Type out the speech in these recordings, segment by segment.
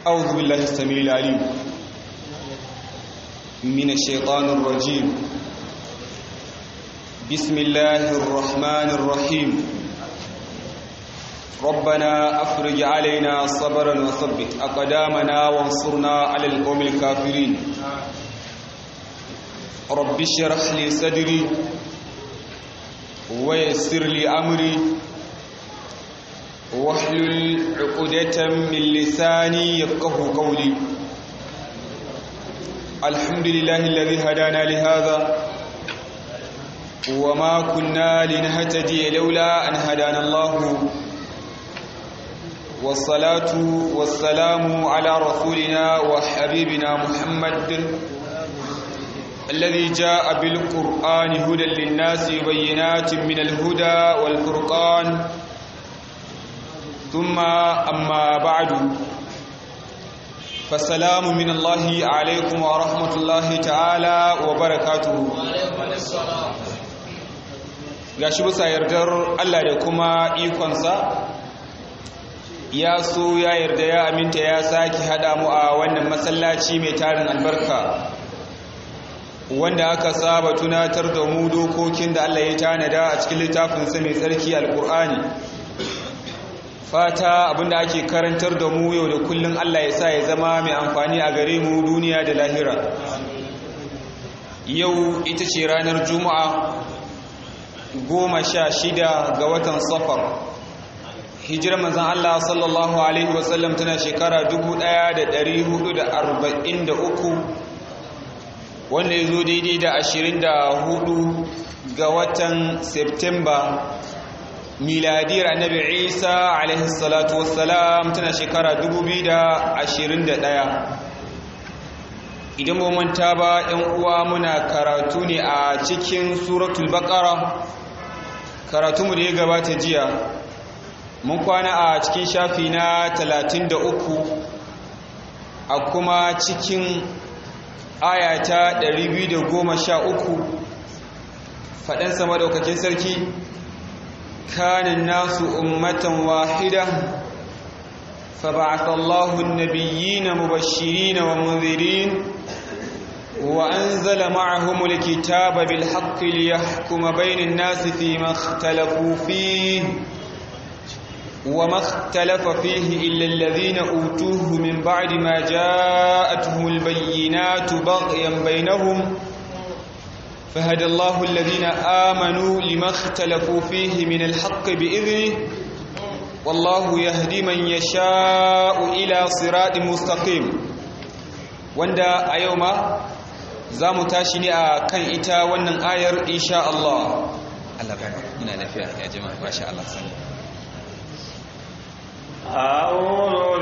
أعوذ بالله السميع العليم من الشيطان الرجيم بسم الله الرحمن الرحيم ربنا أفرج علينا صبرا وثبت أقدامنا وانصرنا على القوم الكافرين رب اشرح لي صدري ويسر لي أمري واحلل عقدة من لساني يفقه قولي الحمد لله الذي هدانا لهذا وما كنا لنهتدي لولا أن هدانا الله والصلاة والسلام على رسولنا وحبيبنا محمد الذي جاء بالقرآن هدى للناس بينات من الهدى والفرقان ثم أما بعد فالسلام من الله عليكم ورحمة الله تعالى وبركاته gashi bisa yardar Allah da kuma ikonsa ya so ya yarda ya aminta ya sake hada mu a wannan masallaci mai tarin albarka wanda aka saba tunatar da mu dokokin da Allah ya tanada a cikin littafinsa mai tsarki alkur'ani fata abinda ake karantar da mu yau da kullun Allah ya sa ya zama mai amfani a gare mu duniya da lahira yau ita ce ranar juma'a goma sha shida ga watan safar hijirar manzan Allah sallallahu alaihi wasallam tana shekara 1443 wanda ya zo daidai da 24 ga watan septemba miladiyar annabi isa alaihi salatu wassalam tana shekara 2021 idan ba manta ba yan uwa muna karatu ne a cikin suratul baqara karatunmu da ya gabata jiya mun kwana a cikin shafi na 33 a kuma cikin ayata 213 faɗansa madaukakin sarki كان الناس أمة واحدة فبعث الله النبيين مبشرين ومنذرين وأنزل معهم الكتاب بالحق ليحكم بين الناس فيما اختلفوا فيه وما اختلف فيه إلا الذين أوتوه من بعد ما جاءتهم البينات بغيا بينهم فهدى الله الذين آمنوا لما اختلفوا فيه من الحق بإذنه والله يهدي من يشاء إلى صراط مستقيم wanda a yau ma za mu tashi ne a kan ita wannan ayar insha Allah Allah bana ina lafiya ya jama'a masha Allah sani أعوذ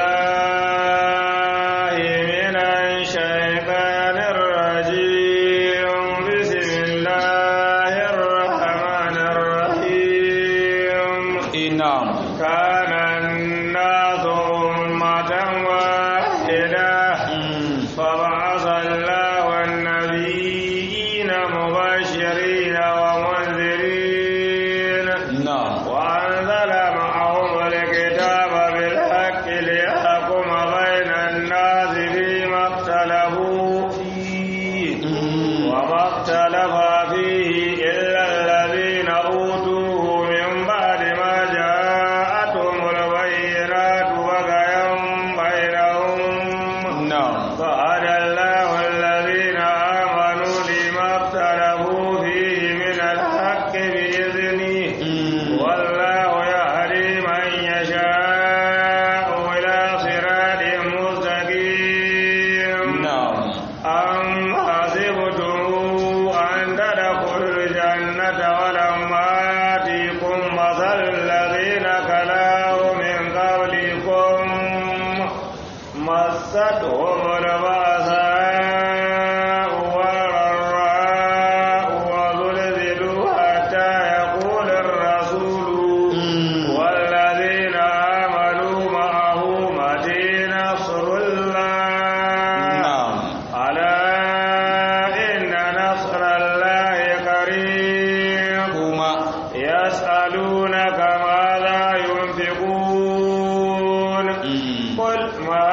بالله من الشيطان الرجيم بسم الله الرحمن الرحيم na'am كان الناس أمة واحدة فبعث الله النبيين مبشرين ومنذرين na'am وأنزل معهم الكتاب بالحق ليحكم بين الناس فيما اختلفوا فيه وما اختلف فيه إلا الذين أوتوه من بعد ما جاءتهم البينات بغيا بينهم na'am فهدى الله الذين آمنوا لما اختلفوا فيه من الحق بإذنه والله يهدي من يشاء إلى صراط مستقيم na'am أم حسبتم أن تدخلوا الجنة ولما يأتيكم مثل الذين خلوا من قبلكم مستهم البأساء والضراء وزلزلوا حتى يقول الرسول والذين آمنوا معه متى نصر الله na'am ألا إن نصر الله قريب kuma يسألونك ماذا ينفقون قل ما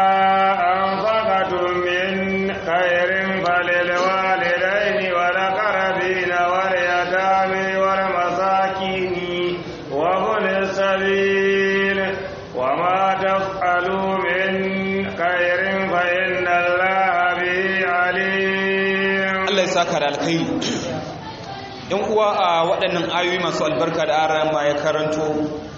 أنفقتم من خير فللوالدين والأقربين واليتامى والمساكين وابن السبيل وما تفعلوا من خير فإن الله به عليم Allah ya saka da alkhairi yan uwa a waɗannan ayoyi masu albarka da ara ma ya karanto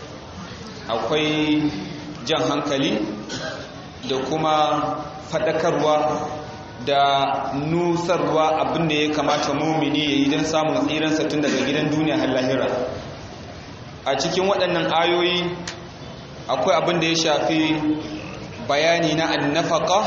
akwai jan hankali da kuma faɗakarwa da nusarwa abin da ya kamata mumini ya yi don samun tsiransa tun daga gidan duniya har lahira a cikin waɗannan ayoyi akwai abin da ya shafi bayani na annafaka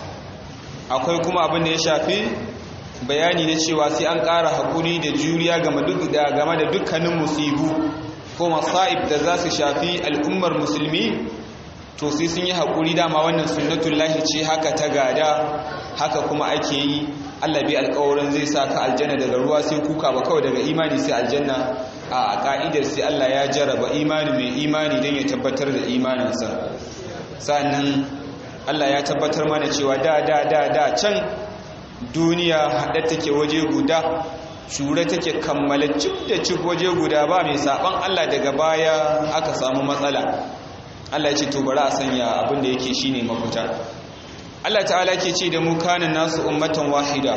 akwai kuma abin da ya shafi bayani na cewa sai an ƙara haƙuri da juriya game da dukkanin musibu ko masa'ib da za su shafi al'ummar musulmi to sai sun yi haƙuri dama wannan sunnatun lahi ce haka ta gada haka kuma ake yi allah bai alƙawarin zai sa ka aljanna daga ruwa sai kuka ba kawai daga imani sai aljanna a ƙa'idar sai allah ya jaraba imani mai imani don ya tabbatar da imaninsa sannan allah ya tabbatar mana cewa da da da da can duniya haɗe take waje guda shure take kammala cif da cif waje guda ba mai saɓan Allah daga baya aka samu matsala Allah ya ce to bari a sanya abin da yake shine mafita Allah ta'ala ke ce da mu kana nasu ummatan wahida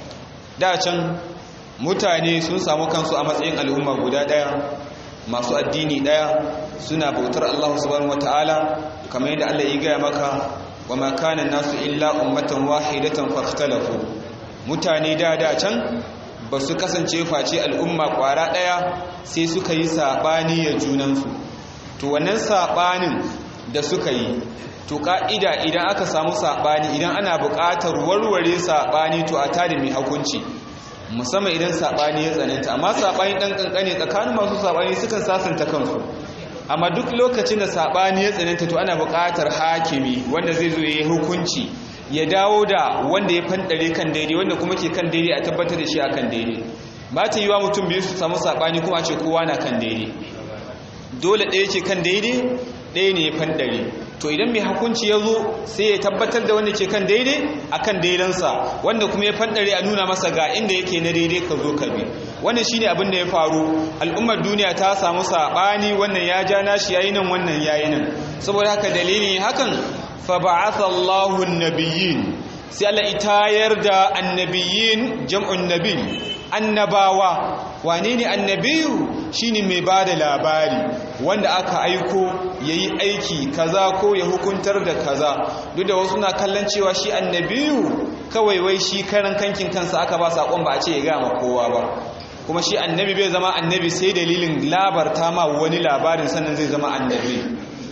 da can mutane sun samu kansu a matsayin al'umma guda ɗaya masu addini ɗaya suna bautar Allah subhanahu wataala kamar yadda Allah ya gaya maka wa ma kana nasu illa ummatan wahidatan fakhtalafu mutane da da can ba su kasance face al'umma kwara daya sai suka yi sabani ya junansu to wannan sabanin da suka yi to ka'ida idan aka samu sabani idan ana buƙatar warware sabani to a tada mai hukunci musamman idan sabani ya tsananta amma sabani dan kankane tsakanin masu sabani sukan sasanta kansu amma duk lokacin da sabani ya tsananta to ana buƙatar hakimi wanda zai zo yayi hukunci ya dawo da wanda ya fandare kan daidai wanda kuma ke kan daidai a tabbatar da shi akan daidai ba ta yiwa mutum biyu su samu sabani kuma a ce kowa na kan daidai dole ɗaya ke kan daidai ɗaya ne ya fandare to idan mai hukunci ya zo sai ya tabbatar da wanda ke kan daidai akan daidansa wanda kuma ya fandare a nuna masa ga inda yake na daidai ka zo ka bi wannan shine abin da ya faru al'ummar duniya ta samu sabani wannan ya ja nashi yayi nan wannan yayi nan saboda haka dalilin hakan fa ba'atha Allahu an-nabiyyin sai Allah itayar da annabiyin jam'un nabi annabawa wane ne annabiyu shine mai bada labari wanda aka aiko yayi aiki kaza ko ya hukuntar da kaza duk da wasu na kallon cewa shi annabiyu kawai wai shi karan kankin kansa aka ba sakon ba a ce ya ga ma kowa ba kuma shi annabi bai zama annabi sai dalilin labarta ma wani labarin sannan zai zama annabi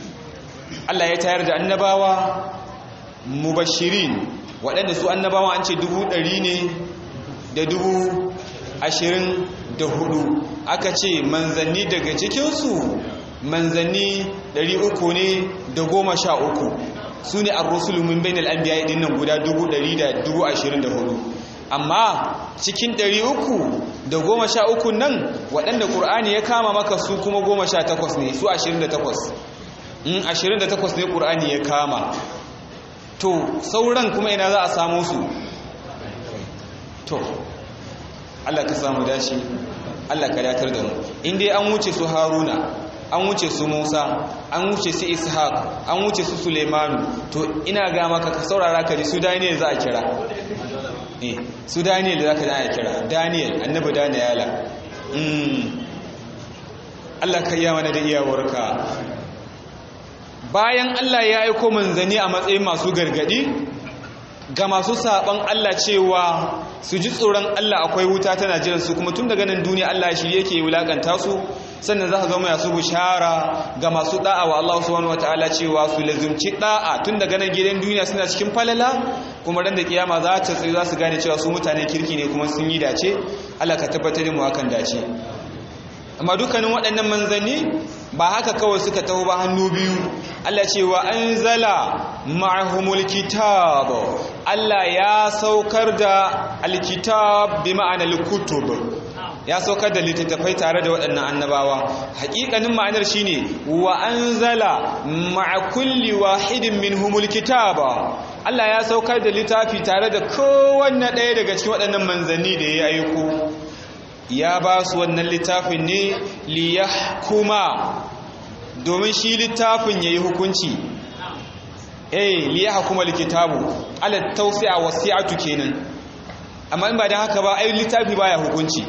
Allah ya tayar da annabawa mubashirin waɗanda su annabawa an ce dubu ɗari ne da dubu ashirin da hudu aka ce manzanni daga cikinsu manzanni ɗari uku ne da goma sha uku su ne arrusulu min bainal anbiya din nan guda dubu ɗari da dubu ashirin da hudu amma cikin ɗari uku da goma sha uku nan waɗanda ƙur'ani ya kama maka su kuma goma sha takwas ne su ashirin da takwas in ashirin da takwas ne ƙur'ani ya kama to sauran kuma ina za a samu su to Allah ka samu dace Allah ka datar da mu in dai an wuce su Haruna an wuce su Musa an wuce su Ishaq an wuce su Suleimanu to ina ga maka ka saurara ka ji su Daniel za a kira eh su Daniel za ka da a kira Daniel annabi Daniela mm Allah ka iya mana da iyawarka bayan Allah ya aiko manzanni a matsayin masu gargadi ga masu saban Allah cewa su ji tsoron Allah akwai wuta tana jiran su kuma tun daga nan duniya Allah shi yake wulakanta su sannan za ka zama yasu bushara ga masu da'a wa Allah subhanahu wataala cewa su lazumci da'a tun daga nan gidan duniya suna cikin falala kuma ran da kiyama za ta tsaye za su gane cewa su mutanen kirki ne kuma sun yi dace Allah ka tabbatar da mu akan dace amma dukkanin waɗannan manzanni ba haka kawai suka taho ba hannu biyu Allah ce wa anzala ma'ahumul kitab Allah ya saukar da alkitab bi ma'anar kutub ya saukar da littattafai tare da waɗannan annabawa haƙiƙanin ma'anar shine wa anzala ma'a kulli wahidin minhumul kitaba Allah ya saukar da littafi tare da kowanne ɗaya daga cikin waɗannan manzanni da ya aiko ya ba su wannan littafin ne liyahkuma domin shi littafin yayi hukunci eh liyahkuma likitabu ala tawsi'a wasi'atu kenan amma in ba dan haka ba ai littafi baya hukunci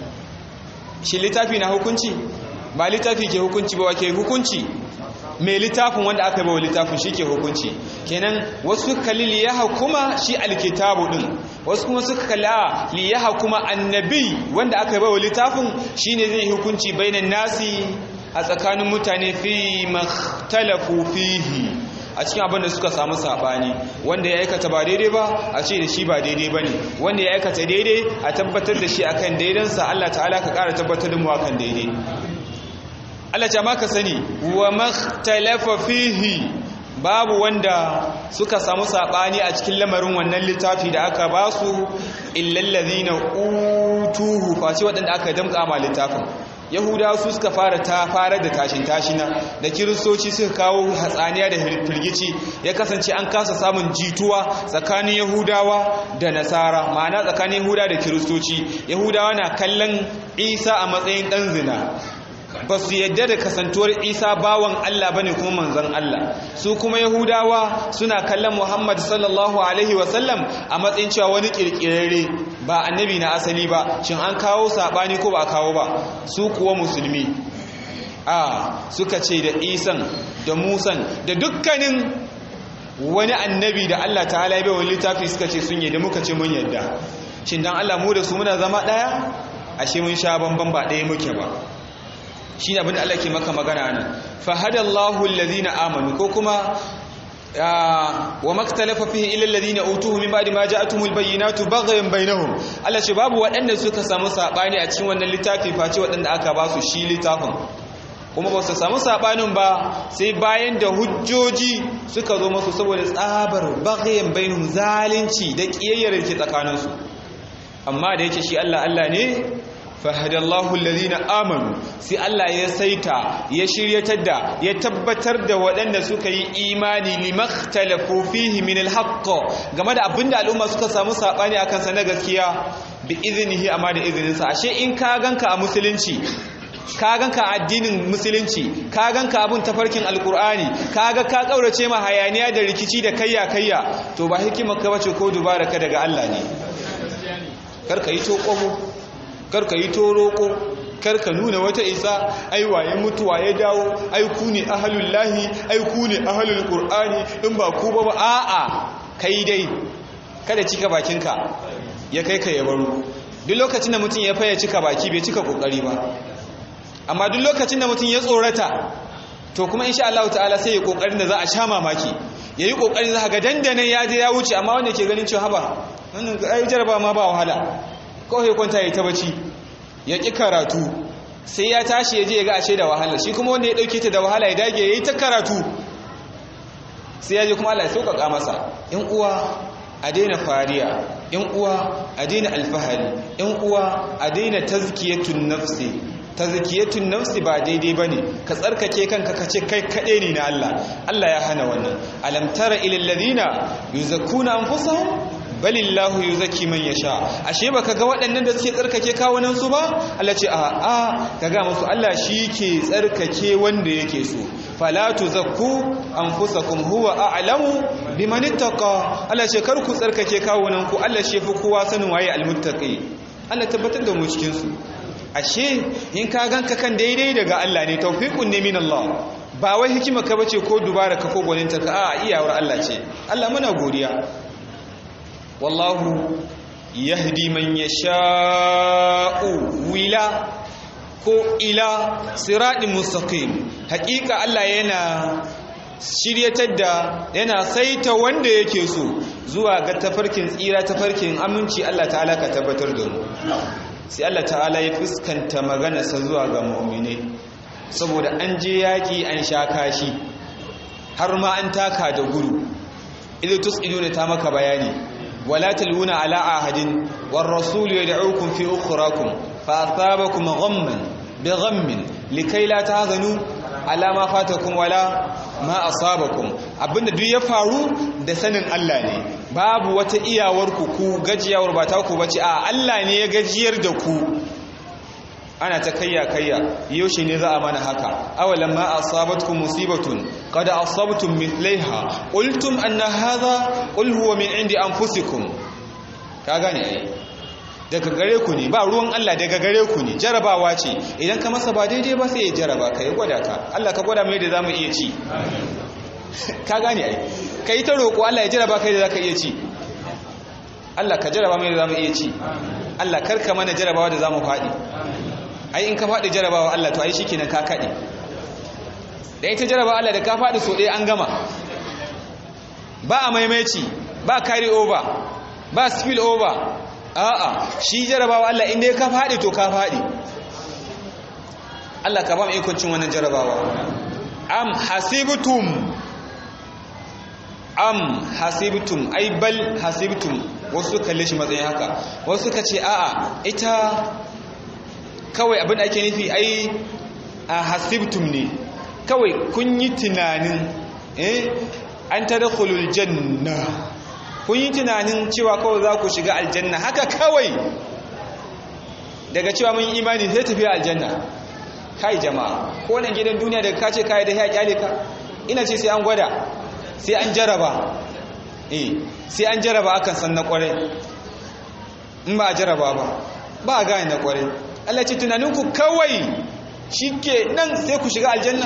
shi littafi na hukunci ba littafi ke hukunci ba wake hukunci mai littafin wanda aka bawa littafin shi ke hukunci kenan wasu kalli liyaha kuma shi alkitabu din wasu kuma suka kalli a liyaha kuma annabi wanda aka bawa littafin shine zai hukunci bainan nasi a tsakanin mutane fi makhtalafu fihi a cikin abin da suka samu sabani wanda ya aikata ba daidai ba a ce da shi ba daidai ba ne wanda ya aikata daidai a tabbatar da shi akan daidansa Allah ta'ala ka ƙara tabbatar da mu akan daidai Allah ta maka sani wa makhtalafa fihi babu wanda suka samu sabani a cikin lamarin wannan littafi da aka ba su illal ladina utuhu face waɗanda aka damƙa ma littafin yahudawa su suka fara ta fara da tashin tashina da kiristoci suka kawo hatsaniya da firgici ya kasance an kasa samun jituwa tsakanin yahudawa da nasara ma'ana tsakanin yahudawa da kiristoci yahudawa na kallon isa a matsayin ɗan zina ba su yadda da kasantuwar isa bawan Allah ba ne kuma manzan Allah su kuma yahudawa suna kallon muhammad sallallahu alaihi wasallam a matsayin cewa wani kirkirare ba annabi na asali ba shin an kawo saɓani ko ba a kawo ba su kuwa musulmi a suka ce da isan da musan da dukkanin wani annabi da Allah ta halaye bai wani littafi suka ce sun yadda muka ce mun yadda shin dan Allah mu da su muna zama ɗaya ashe mun sha bamban ba ɗaya muke ba shi ne abin da Allah ke maka magana nan fahadallahu alladhina amanu ko kuma wa maktalafa fihi illa alladhina utuhu min ba'di ma ja'atuhumul bayyinatu baghyan bainahum Allah ce babu waɗanda suka samu sabani a cikin wannan littafi face waɗanda aka ba su shi littafin kuma ba su samu sabanin ba sai bayan da hujjoji suka zo masu saboda tsabar baghyan bainahum zalunci da kiyayyar ke tsakaninsu amma da yake shi Allah Allah ne fahadallahu alladhina amanu sai Allah ya saita ya shiryatar da ya tabbatar da waɗanda suka yi imani limakhtalafu fihi min alhaqq game da abinda al'umma suka samu sabani akan sa na gaskiya bi iznihi amma da izinin sa ashe in ka ganka a musulunci ka ganka addinin musulunci ka ganka abun tafarkin alkur'ani ka ga ka kaurace ma hayaniya da rikici da kayya kayya to ba hikimar ka bace ko dubara ka daga Allah ne kar ka yi to karka yi toroko karka nuna wata isa ai waye mutuwa ya dawo ai ku ne ahlul lahi ai ku ne ahlul qur'ani in ba ku ba ba a'a kai dai kada cika bakinka ya kai ka ya baro duk lokacin da mutum ya faya cika baki bai cika kokari ba amma duk lokacin da mutum ya tsorata to kuma insha Allah ta'ala sai ya kokarin da za a sha mamaki yayi kokarin za ga dandanan ya je ya wuce amma wanda ke ganin cewa haba wannan ai jaraba ma ba wahala kawai kwanta ya ta bacci ya ƙi karatu sai ya tashi ya je ya ga ashe da wahala shi kuma wanda ya ɗauke ta da wahala ya dage ya yi ta karatu sai ya je kuma Allah ya sauƙaƙa masa ‘yan uwa a daina fariya ‘yan uwa a daina alfahari ‘yan uwa a daina tazkiyatun nafsi tazkiyatun nafsi ba daidai bane ka tsarkake kanka kace kai kaɗai ne na Allah Allah ya hana wannan alam tara ilal ladina yuzakkuna anfusahum balillahu yuzakki man yasha ashe baka ga waɗannan da suke tsarkake kawunan su ba Allah ce a a kaga musu Allah shi ke tsarkake wanda yake so fala tuzakku anfusakum huwa a'lamu biman ittaqa Allah ce kar ku tsarkake kawunan ku Allah shi fi kowa sanin waye almuttaqi Allah tabbatar da mu cikin su ashe in ka ganka kan daidai daga Allah ne tawfiqun ne min Allah ba wai hikima ka bace ko dubara ka ko gwaninta ka a iyawar Allah ce Allah muna godiya wallahu yahdi man yasha'u wila ko ila siratin mustaqim hakika Allah yana shiryatar da yana saita wanda yake so zuwa ga tafarkin tsira tafarkin aminci Allah ta'ala ka tabbatar da mu sai Allah ta'ala ya fuskanta maganarsa zuwa ga mu'mini saboda an je yaki an sha kashi har ma an taka da guru idan tusiduna ta maka bayani ولا تلوون على عهد والرسول يدعوكم في أخراكم fa asabakum ghamman bi ghammin likai la tahzanu ala ma fatakum wala ma asabakum abinda duk ya faru da sanin Allah ne babu wata iyawar ku ku gajiyawar ba ta ku bace a Allah ne ya gajiyar da ku ana ta kayya kayya yaushe ne za a mana haka awalan ma asabatkum musibatun qad asabtum mithlaiha qultum anna hadha qul huwa min indi anfusikum ka gane ai daga gare ku ne ba ruwan Allah daga gare ku ne jarabawa ce idan ka masa ba daidai ba sai ya jaraba ka ya gwada ka Allah ka gwada mai da zamu iya ci ka gane ai kai ta roƙo Allah ya jaraba kai da zaka iya ci Allah ka jaraba mai da zamu iya ci Allah karka mana jarabawa da zamu faɗi ai in ka faɗi jarabawa Allah to ai shikenan ka kaɗe da ita jarabawa Allah da ka faɗi so ɗaya an gama ba a maimaici ba carry over ba spill over a'a shi jarabawa Allah inda ya ka faɗi to ka faɗi Allah ka ba mu ikon cin wannan jarabawa am hasibtum am hasibtum ai bal hasibtum wasu kalle shi matsayin haka wasu ka ce a'a ita kawai abin da ake nufi ai a hasibtum ne kawai kun yi tunanin eh an tadkhulul janna kun yi tunanin cewa kawai za ku shiga aljanna haka kawai daga cewa mun yi imani sai tafiya aljanna kai jama'a ko nan gidan duniya daga kace kai da ya kyale ka ina ce sai an gwada sai an jaraba eh sai an jaraba akan san na kwarai in ba a jaraba ba ba a gane na kwarai Allah ce tunaninku kawai shike nan sai ku shiga aljanna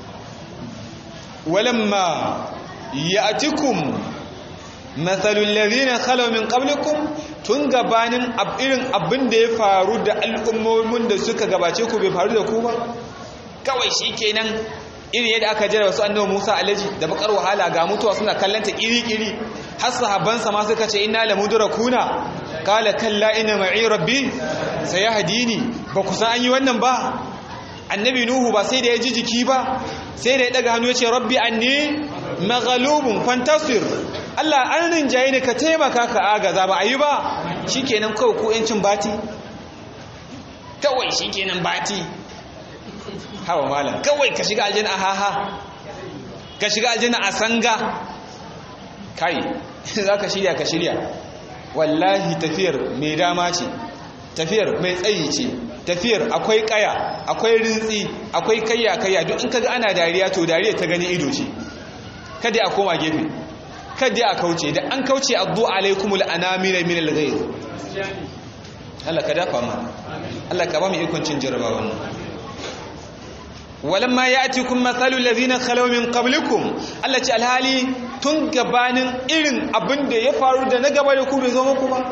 walamma ya'tikum mathalul ladhina khalaw min qablikum tun gabanin irin abin da ya faru da al'ummomin da suka gabace ku bai faru da ku ba kawai shikenan irin yadda aka jira wasu annabi Musa alaji da bakar wahala ga mutuwa suna kallanta iri-iri har sahabbansa ma suka ce inna lamudrakuna qala kalla inna ma'i rabbi sayahdini ba ku san an yi wannan ba annabi nuhu ba sai da ya ji jiki ba sai da ya daga hannu ya ce rabbi anni maghlubun fantasir Allah an rinjaye ne ka taimaka ka agaza ba ayi ba shikenan kawai ku yancin bati kawai shikenan bati hawa malam kawai ka shiga aljanna haha ka shiga aljanna a sanga kai zaka shirya ka shirya wallahi tafiyar mai dama ce tafiyar mai tsayi ce tafiyar akwai kaya akwai rintsi akwai kayya kayya duk in kaga ana dariya to dariya ta gani ido ce kada a koma gefe kada a kauce da an kauce addu alaikumul anamira min alghayr Allah ka dafa mana Allah ka ba mu ikon cin jarabawan nan walamma ya'tikum mathalul ladhina khalaw min qablikum Allah ce alhali tun gabanin irin abin da ya faru da na gaba da ku bai zo muku ba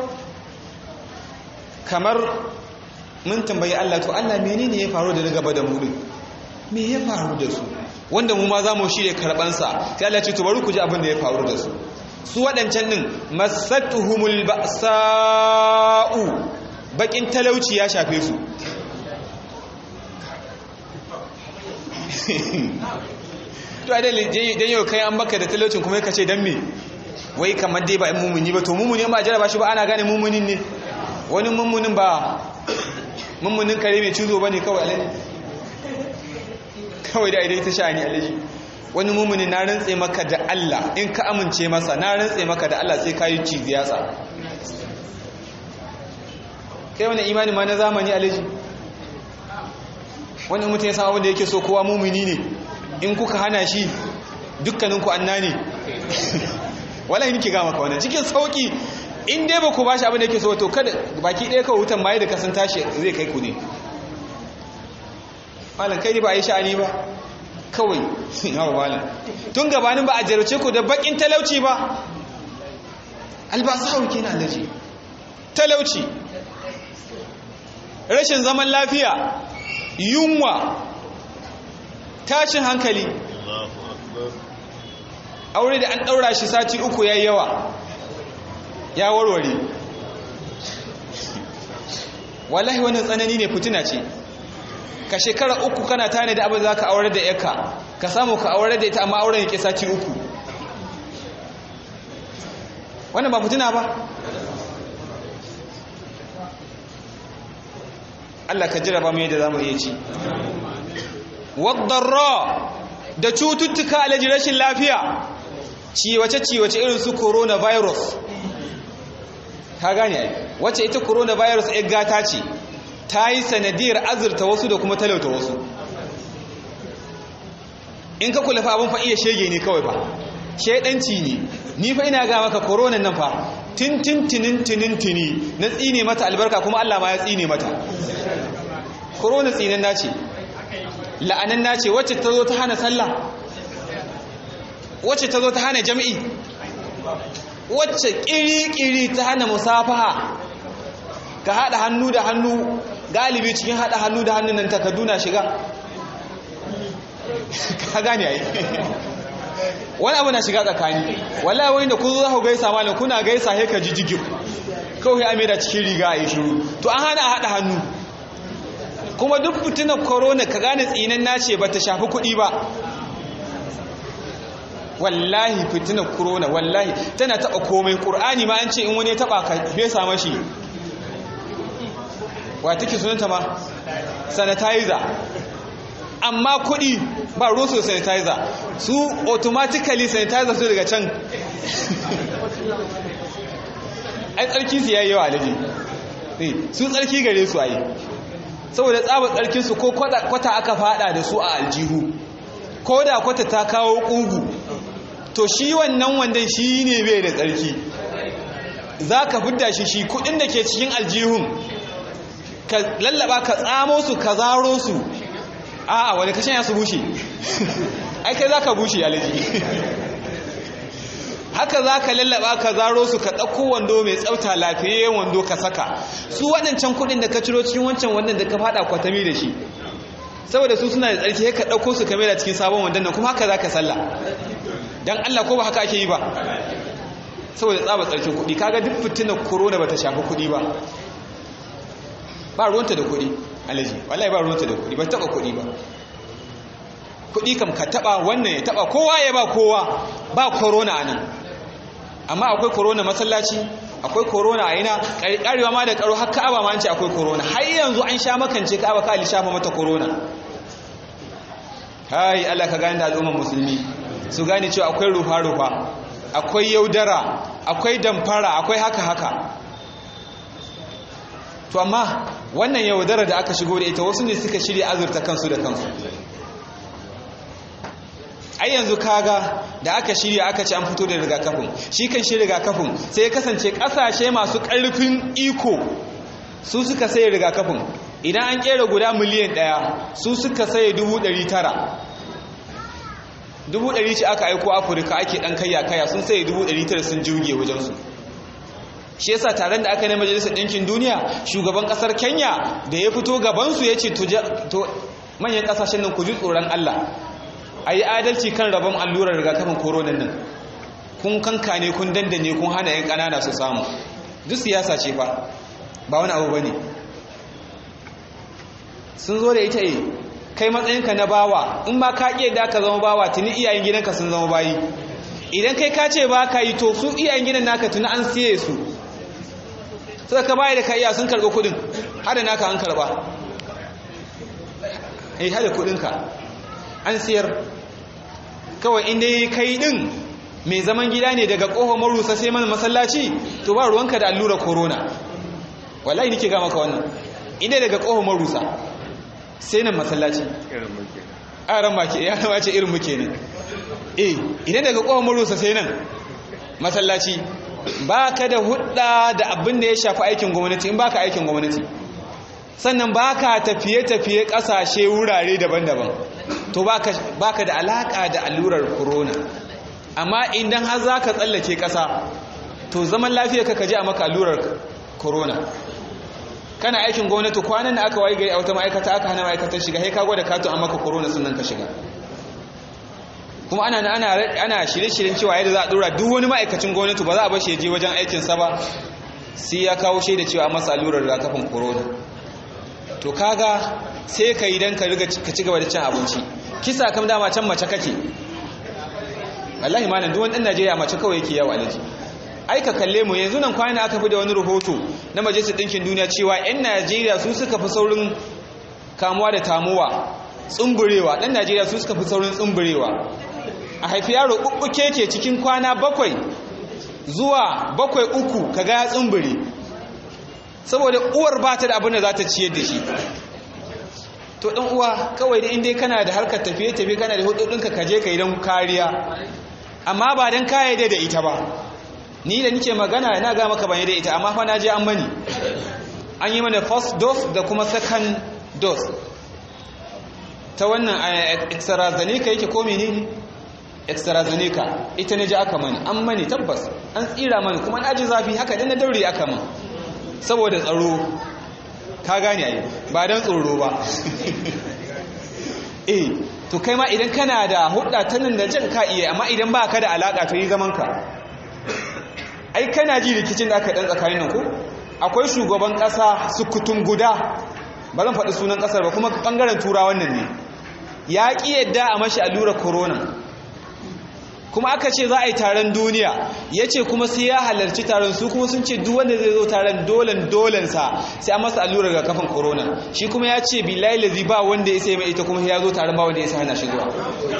kamar mun tambayi Allah to Allah menene ya faru da na gaba da mu din me ya faru da su wanda mu ma zamu shirye karban sa sai Allah ce to bari ku ji abin da ya faru da su su wadancan din masatuhumul ba'sa'u bakin talauci ya shafe su to a dalilin dan yau kai an baka da talaucin kuma ka ce dan me wai kamar dai ba mumuni ba to mumuni ba jaraba shi ba ana gane mumunin ne wani mummunin ba mummunin kare mai cizo ba ne kawai alaji kawai da idai ta sha'ani alaji wani mummunin na rantse maka da Allah in ka amince masa na rantse maka da Allah sai ka yi cizi yatsa kai wani imani ma na zamani alaji wani mutum ya san abin da yake so kowa mummuni ne in kuka hana shi dukkaninku anna ne wala nike ga maka wannan cikin sauki in dai ba ku ba shi abin da yake so to kada baki ɗaya kawai wutan maye da kasan tashi zai kai ku ne malam kai ba a yi sha'ani ba kawai yawa malam tun gabanin ba a jarauce ku da bakin talauci ba albasa hauki na alaji talauci rashin zaman lafiya yunwa tashin hankali aure da an ɗaura shi sati uku ya yawa ya warware wallahi wannan tsanani ne fitina ce ka shekara uku kana tane da abin za ka aure da yaka ka samu ka aure da ita amma auren yake sati uku wannan ba fitina ba Allah ka jira ba mu yadda zamu iya ci wadarra da cututtuka alaji rashin lafiya ciwace ciwace irin su coronavirus ka gane ai wacce ita coronavirus ɗin gata ce ta yi sanadiyar azurta wasu da kuma talauta wasu in ka kula fa abin fa iya shege ne kawai fa shedanci ne ni fa ina ga maka koronan nan fa tintintinin tinintini na tsine mata albarka kuma Allah ma ya tsine mata korona tsinan nace la'anan nace wacce ta zo ta hana sallah wacce ta zo ta hana jami'i wacce kiri-kiri ta hana musafaha ka haɗa hannu da hannu galibi cikin haɗa hannu da hannun nan takarduna shiga ka gane ai wani abu na shiga tsakani wallahi wani da ku zo za ku gaisa malam kuna gaisa he ka jijigin kawai a da cikin riga a yi shiru to an hana a haɗa hannu kuma duk fitinar corona ka gane tsinan nace ba ta shafi kuɗi ba wallahi fitinar corona wallahi tana taɓa komai ƙur'ani ma an ce in wani ya taɓa ka fesa mashi wa take sunanta ma sanitizer amma kuɗi ba rusu sanitizer su automatically sanitizer su daga can ai tsarki su yayi yawa alaji su tsarki gare su ayi saboda tsabar tsarkin su ko kwata aka fada da su a aljihu ko da kwata ta kawo ƙugu to shi wannan wandan shi ne bai da tsarki za ka fidda shi shi kudin da ke cikin aljihun ka lallaba ka tsamo su ka zaro su a'a wani kashin ya su bushe ai kai za ka bushe alaji haka za ka lallaba ka zaro su ka ɗauko wando mai tsafta lafiyayyen wando ka saka su waɗancan kuɗin da ka ciro cikin wancan wannan da ka faɗa kwatami da shi saboda su suna da tsarki ka ɗauko su kamar da cikin sabon wandon nan kuma haka za ka salla don allah ko ba haka ake yi ba saboda tsaba tsarkin kuɗi kaga duk fitinar korona ba ta shafi kuɗi ba ba ruwanta da kuɗi alaji wallahi ba ruwanta da kuɗi ba taɓa kuɗi ba kuɗi kam ka taɓa wannan ya taɓa kowa ya ba kowa ba korona a nan amma akwai korona masallaci akwai korona a ina ƙarewa ma da ƙaro har ka'aba ma an ce akwai korona har yanzu an sha makance ka'aba ka lishafa mata korona hai Allah ka gane da al'ummar musulmi su gane cewa akwai rufa-rufa akwai yaudara akwai damfara akwai haka-haka to amma wannan yaudara da aka shigo da ita wasu ne suka shirya azurta kansu da kansu ai yanzu kaga da aka shirya aka ce an fito da rigakafin shi kan shi rigakafin sai ya kasance kasashe masu ƙarfin iko su suka saye rigakafin idan an kera guda miliyan ɗaya su suka saye dubu ɗari tara dubu ɗari ce aka aiko afirka ake ɗan kayya kaya sun saye dubu ɗari tara sun jirge wajensu shi yasa taron da aka na majalisar ɗinkin duniya shugaban ƙasar kenya da ya fito gabansu ya ce to manyan ƙasashen nan ku ji tsoron allah a yi adalci kan rabon allurar rigakafin koronan nan kun kankane kun dandane kun hana 'yan ƙanana su samu duk siyasa ce fa ba wani abu ba ne sun zo da ita yi kai matsayinka na bawa in ba ka iya da ka zama bawa tuni iyayen gidanka sun zama bayi idan kai ka ce ba ka yi to su iyayen gidan naka tuni an siye su suka ka baya da ka iya sun karɓi kuɗin hada naka an karɓa eh hada kuɗinka an siyar kawai inda kai din mai zaman gida ne daga ƙohon marusa sai mana masallaci to ba ruwanka da allura corona wallahi nike ga maka wannan inda daga ƙohon marusa sai nan masallaci a ran make ya zama ce irin muke ne eh idan daga ƙohon marusa sai nan masallaci ba ka da hudda da abin da ya shafi aikin gwamnati in ba ka aikin gwamnati sannan ba ka tafiye-tafiye ƙasashe wurare daban-daban to ba ka da alaƙa da allurar corona amma idan har za ka tsallake ƙasa to zaman lafiya ka kaji a maka allurar corona kana aikin gwamnati kwanan da aka wayi gari a wata ma'aikata aka hana ma'aikatar shiga sai ka gwada katon an maka corona sunan ka shiga kuma ana ana ana shirye-shiryen cewa yadda za a dora duk wani ma'aikacin gwamnati ba za a bar shi je wajen aikinsa ba sai ya kawo shaida cewa an masa allurar rigakafin corona to kaga sai ka yi don ka riga ka ci gaba da cin abinci kisa kam dama can mace kake wallahi malam duk wani ɗan Najeriya mace kawai yake yawo alaji ai ka kalle mu yanzu nan kwana aka fi da wani rahoto na majalisar ɗinkin duniya cewa 'yan najeriya su suka fi saurin kamuwa da tamuwa tsumburewa ɗan najeriya su suka fi saurin tsumburewa a haifi yaro uku keke cikin kwana bakwai zuwa bakwai uku kaga ya tsumbure saboda uwar ba ta da abin da za ta ciyar da shi to ɗan uwa kawai da inda kana da harkar tafiye-tafiye kana da hudodinka ka je ka yi don kariya amma ba don kayyade da ita ba ni da nike magana na ga maka bane da ita amma fa na je an mani an yi mana first dose da kuma second dose ta wannan extrazeneca yake ko menene extrazeneca ita ne ji aka mani an mani tabbas an tsira mani kuma na ji zafi haka dan na daure aka man saboda tsaro ka gane ai ba dan tsoro ba eh to kai ma idan kana da hudda ta nan da jan ka iya amma idan ba ka da alaka to yi zaman ka ai kana ji rikicin da aka dan tsakanin nan ko akwai shugaban kasa sukutun guda ba zan faɗi sunan ƙasar ba kuma ɓangaren turawan nan ne ya ƙi yadda a mashi allura corona kuma aka ce za a yi taron duniya ya ce kuma sai ya halarci taron su kuma sun ce duk wanda zai zo taron dolen dolensa sai an masa allura ga kafin corona shi kuma ya ce billahi lazi ba wanda ya sai mai ita kuma ya zo taron ba wanda ya sai hana shi zuwa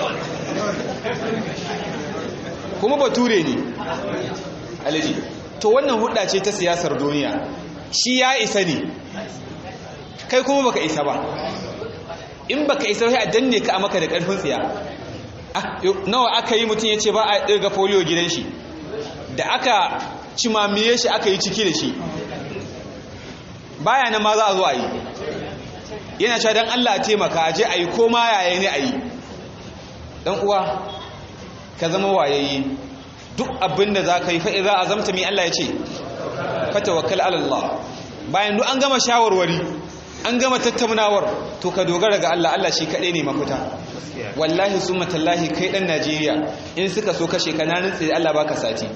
kuma bature ne alaji to wannan hudda ce ta siyasar duniya shi ya isa ne kai kuma baka isa ba in baka isa sai a danne ka a maka da karfin tsiya nawa aka yi mutum ya ce ba a ɗirga folio gidan shi da aka cimamiye shi aka yi ciki da shi baya na ma za a zo a yi yana cewa don Allah taimaka a je a yi ko ma yaya ne a yi ɗan uwa ka zama wayayi duk abin da za ka yi fa'i za a zamta mai Allah ya ce fata wakil Allah bayan duk an gama shawarwari an gama tattaunawar to ka dogara ga Allah Allah shi kaɗai ne mafita wallahi sun matallahi kai ɗan Najeriya in suka so kashe kananin tsaye Allah baka sati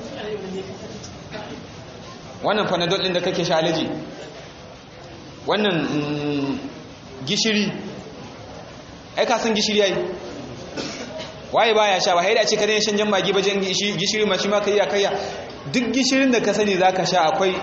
wannan fanadol ɗin da kake sha alaji wannan gishiri ai ka san gishiri ai waye baya sha ba haida ce ka daina shan jan magi ba jan gishiri ma shi ma kai ya kayya duk gishirin da ka sani zaka sha akwai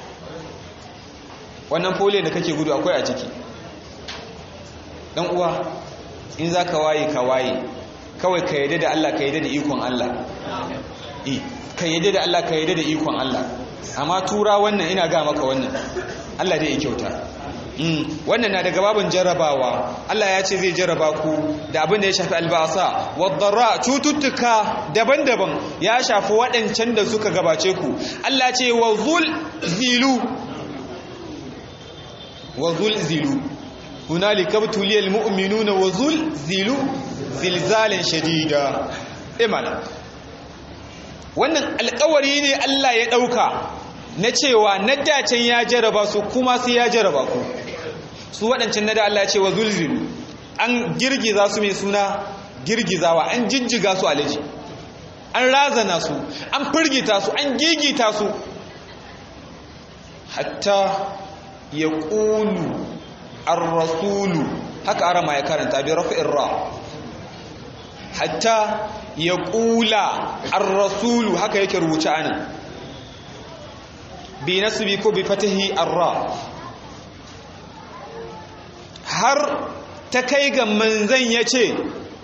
wannan fole da kake gudu akwai a ciki dan uwa in zaka waye ka waye kawai ka yadda da Allah ka yadda da ikon Allah eh ka yadda da Allah ka yadda da ikon Allah amma tura wannan ina ga maka wannan Allah dai ya kyauta wannan na daga babin jarrabawa Allah ya ce zai jarraba ku da abin da ya shafi albasa wadarra cututtuka daban-daban ya shafi waɗancan da suka gabace ku Allah ce wa zul zilu wa zul zilu hunalika btuliyal mu'minuna wa zul zilu zilzalan shadida imana wannan alƙawari ne Allah ya ɗauka na cewa na dacen ya jaraba su kuma sai ya jaraba ku su waɗancan na da Allah ya ce wa zulzilu an girgiza su mai suna girgizawa an jijjiga su alaji an razana su an firgita su an gigita su hatta ya ƙulu ar-rasulu haka arama ya karanta bi rafi'ir ra hatta ya ƙula ar-rasulu haka yake rubuce anan bi nasbi ko bi fatahi ar-ra har ta kai ga manzan yace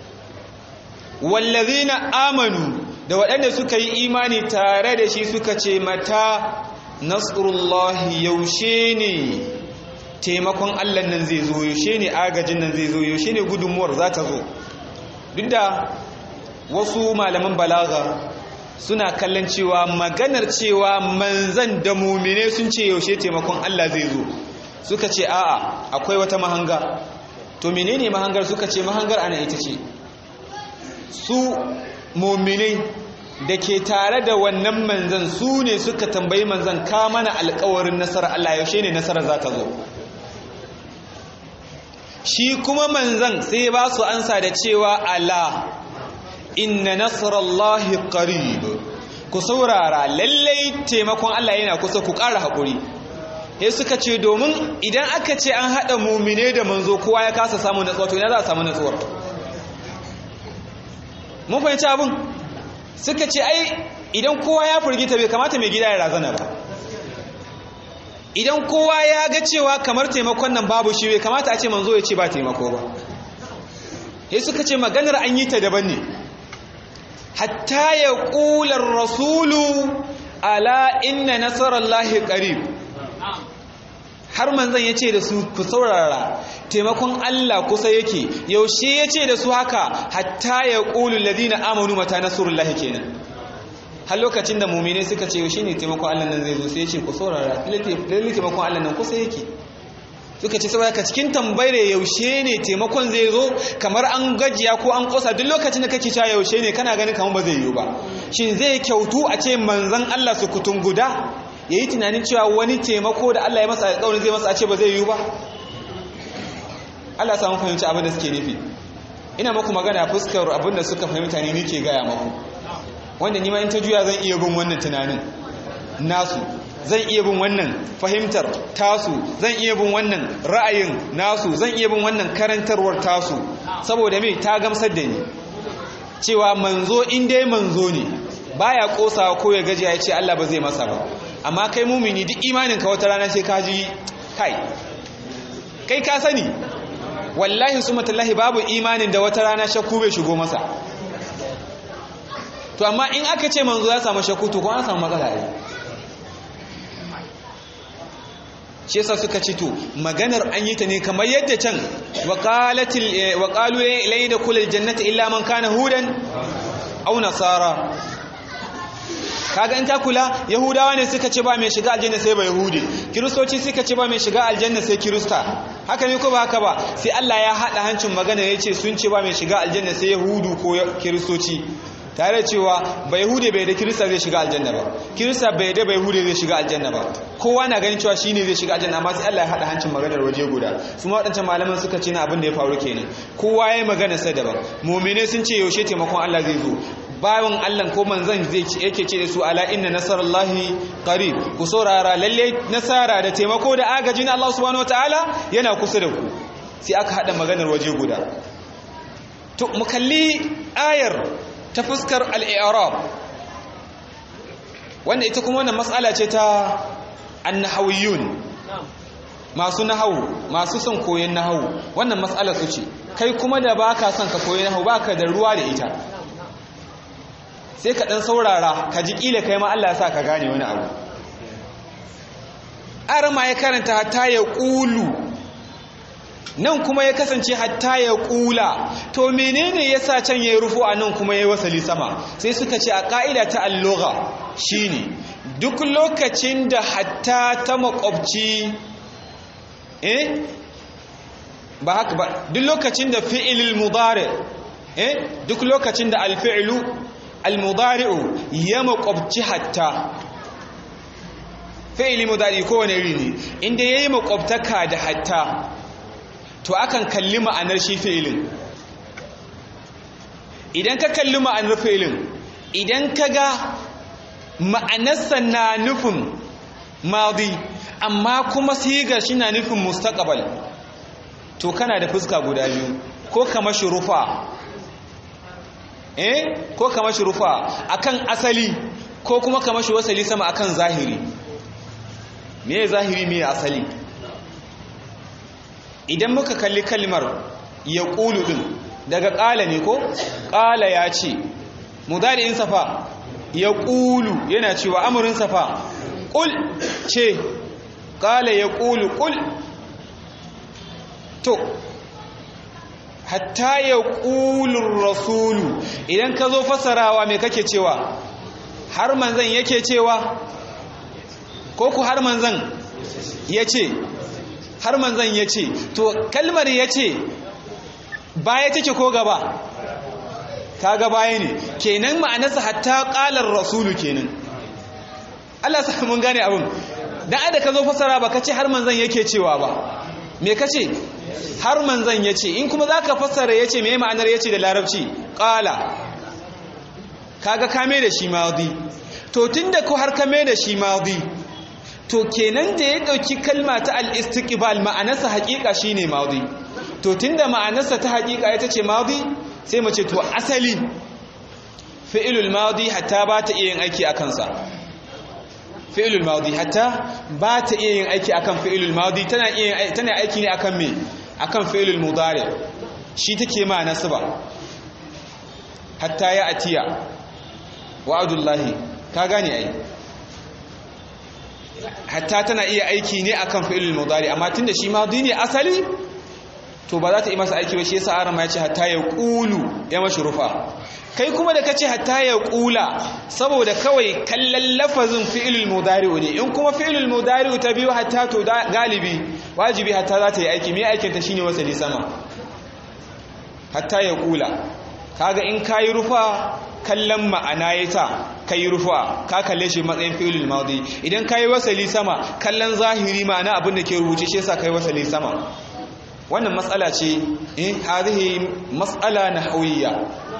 wallazina amanu da waɗanda suka yi imani tare da shi suka ce mata nasrullahi yaushe ne taimakon Allah nan zai zo yaushe ne agajin nan zai zo yaushe ne gudunmuwar za ta zo duk da wasu malaman balaga suna kallon cewa maganar cewa manzan da mumine sun ce yaushe taimakon Allah zai zo suka ce a'a akwai wata mahanga to menene mahangar suka ce mahangar ana ita ce su muminai da ke tare da wannan manzan su ne suka tambayi manzan ka mana alkawarin nasarar Allah yaushe ne nasarar za ta zo shi kuma manzan sai ba su ansa da cewa ala inna nasarallahi qarib ku saurara lallai taimakon Allah yana kusa ku ƙara haƙuri sai suka ce domin idan aka ce an haɗa mumine da manzo kowa ya kasa samun natsuwa to ina za a samu natsuwar mun fahimci abin suka ce ai idan kowa ya firgita bai kamata mai gida ya razana ba idan kowa ya ga cewa kamar taimakon nan babu shi bai kamata a ce manzo ya ce ba taimako ba sai suka ce maganar an yi ta daban ne hatta ya ƙular rasulu ala inna nasarallahi qarib har manzon ya ce da su ku saurara taimakon Allah kusa yake yaushe ya ce da su haka hatta ya ƙulu ladina amanu mata nasrullahi kenan har lokacin da mumine suka ce yaushe ne taimakon Allah nan zai zo sai ya ce ku saurara lalle taimakon Allah nan kusa yake suka ce saboda ka cikin tambayar yaushe ne taimakon zai zo kamar an gajiya ko an kosa duk lokacin da kake cewa yaushe ne kana ganin kamar ba zai yiwu ba shin zai kyautu a ce manzon Allah su kutun guda yayi tunanin cewa wani taimako da Allah ya masa alƙawarin zai masa a ce ba zai yiwu ba Allah samu fahimci abin da suke nufi ina maku magana fuskar abin da suka fahimta ne nake gaya maku wanda ni ma in ta juya zan iya bin wannan tunanin nasu zan iya bin wannan fahimtar tasu zan iya bin wannan ra'ayin nasu zan iya bin wannan karantarwar tasu saboda me ta gamsar da ni cewa manzo in dai manzo ne baya kosawa ko ya gaji ya ce Allah ba zai masa ba amma kai mumini duk imanin ka wata rana sai ka ji kai kai ka sani wallahi sumatullahi babu imanin da wata rana shakku bai shigo masa to amma in aka ce manzo ya samu shakku to ko an samu matsala ne shi yasa suka ci to maganar an yi ta ne kamar yadda can waqalatil waqalu la yadkhulul jannata illa man kana hudan aw nasara kaga in ta kula yahudawa ne suka ce ba mai shiga aljanna sai ba yahudi kiristoci suka ce ba mai shiga aljanna sai kirista haka ne ko ba haka ba sai Allah ya hada hancin magana yace sun ce ba mai shiga aljanna sai yahudu ko kiristoci tare cewa ba yahude bai da kirista zai shiga aljanna ba kirista bai da ba yahude zai shiga aljanna ba kowa na ganin cewa shine zai shiga aljanna amma sai Allah ya hada hancin maganar waje guda su ma wadancan malaman suka ce na abin da ya faru kenan kowa yayi magana sai daban mu'mine sun ce yaushe taimakon Allah zai zo bayan Allah ko manzon zai ce yake ce da su ala inna nasarallahi qarib ku saurara lalle nasara da taimako da agajin Allah subhanahu wataala yana kusa da ku sai aka hada maganar waje guda to mu kalli ayar ta fuskar al'arab wanda ita kuma wannan matsala ce ta annahawiyun masu nahawu masu son koyon nahawu wannan matsala su ce kai kuma da ba ka son ka koyi nahawu ba ka da ruwa da ita sai ka ɗan saurara ka ji ƙila kai ma Allah sa ka gane wani abu arama ya karanta hatta ya ƙulu nan kuma ya kasance hatta ya kula to menene yasa can yayi rufu a nan kuma yayi wasali sama sai suka ce a ka'ida ta al-lugha shine duk lokacin da hatta ta makwabci eh ba haka ba duk lokacin da fi'ilul mudari eh duk lokacin da al-fi'lu al-mudari'u ya makwabci hatta fi'ili mudari kowane iri ne inda yayi makwabtaka da hatta to akan kalli ma'anar shi fi'ilin idan ka kalli ma'anar fi'ilin idan ka ga ma'anarsa na nufin madi amma kuma sigar shi na nufin mustaqbal to kana da fuska guda biyu ko kama shi rufa eh ko kama shi rufa akan asali ko kuma kama shi wasali sama akan zahiri me zahiri me asali idan muka kalli kalmar ya ƙulu ɗin daga ƙala ne ko ƙala ya ce mudari'in safa ya ƙulu yana cewa amurin safa ƙul ce ƙala ya ƙulu ƙul to hatta ya ƙulun rasulu idan ka zo fasarawa mai kake cewa har manzan yake cewa ko ku har manzan ya ce har manzan ya ce to kalmar ya ce baya take ko gaba kaga baya ne kenan ma'anarsa hatta ƙalar rasulu kenan Allah sa mun gane abin dan ada ka zo fasara ba ka ce har manzan yake cewa ba me ka ce har manzan ya ce in kuma za ka fasara ya ce me ma'anar ya ce da larabci ƙala kaga kame da shi mazi to tun da ko har kame da shi mazi to kenan da ya ɗauki kalma ta al-istiqbal ma'anarsa haƙiƙa shine madi to tunda ma'anarsa ta haƙiƙa ita ce madi sai mu ce to asali fi'ilul madi hatta ba ta iya yin aiki a kansa fi'ilul madi hatta ba ta iya yin aiki akan fi'ilul madi tana iya tana aiki ne akan me akan fi'ilul mudari shi take ma nasaba hatta ya atiya wa'adullahi ka gane ai hatta tana iya aiki ne akan fi'ilul mudari amma tunda shi madi ne asali to ba za ta yi masa aiki ba shi yasa arama ya ce hatta ya qulu ya mashi rufa kai kuma da kace hatta ya qula saboda kawai kallon lafazin fi'ilul mudari ne in kuma fi'ilul mudari ta biyu hatta to galibi wajibi hatta za ta yi aiki me aikin ta shine wasali sama hatta ya qula kaga in kayi rufa kallon ma'ana ya ta kai rufa ka kalle shi matsayin fi'ilul madi idan kayi wasali sama kallon zahiri ma'ana abin da ke rubuce shi yasa kai wasali sama wannan matsala ce eh hadhihi mas'ala nahwiyya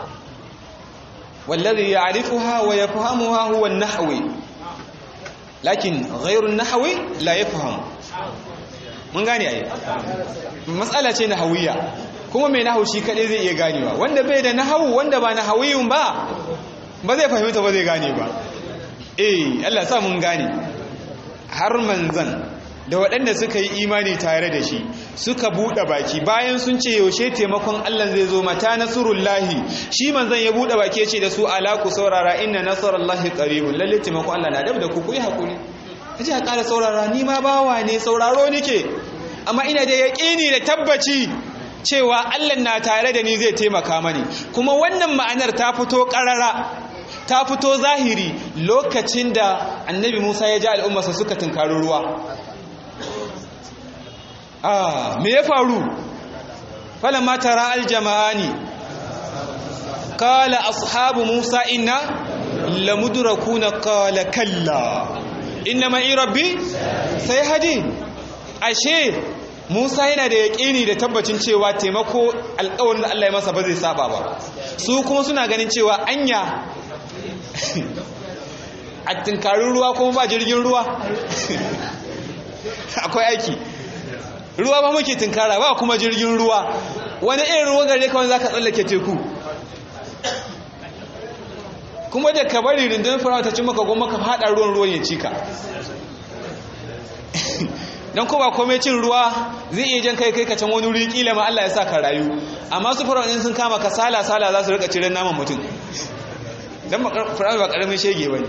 wallazi ya'rifuha wa yafhamuha huwa an-nahwi lakin ghayru an-nahwi la yafham mun gane ai matsala ce nahwiyya kuma mai nahawu shi kadai zai iya ganewa wanda bai da nahawu wanda ba nahawiyun ba ba zai fahimta ba zai gane ba eh Allah sa mun gane har manzan da waɗanda suka yi imani tare da shi suka buɗe baki bayan sun ce yaushe taimakon Allah zai zo mata nasrullahi shi manzan ya buɗe baki ce da su ala ku saurara inna nasrullahi qaribun lalle taimakon Allah na dab da ku ku yi hakuri kaje ka ƙara saurara ni ma bawa ne sauraro nike amma ina da yaƙini da tabbaci cewa Allah na tare da ni zai taimaka mani kuma wannan ma'anar ta fito ƙarara ta fito zahiri lokacin da annabi Musa ya ji al'ummarsa suka tunkari ruwa ah me ya faru falamma tara aljama'ani qala ashabu Musa inna lamudrakuna qala kalla inna ma'i rabbi sayhadi ashe Musa yana da yaƙini da tabbacin cewa taimako alƙawarin da Allah ya masa ba zai saba ba su kuma suna ganin cewa anya a tunkarin ruwa kuma ba jirgin ruwa akwai aiki ruwa ba muke tunkara ba kuma jirgin ruwa wani irin ruwa gare kawai za ka tsallake teku kuma da ka bari rundunar farawa ta ci maka goma ka haɗa ruwan ruwan ya cika don ko ba komai cin ruwa zai iya jan kai kai ka can wani wuri kila ma Allah ya sa ka rayu amma su farawa sun kama ka sala sala za su rika ciren naman mutum don farawa ba karamin shege ba ne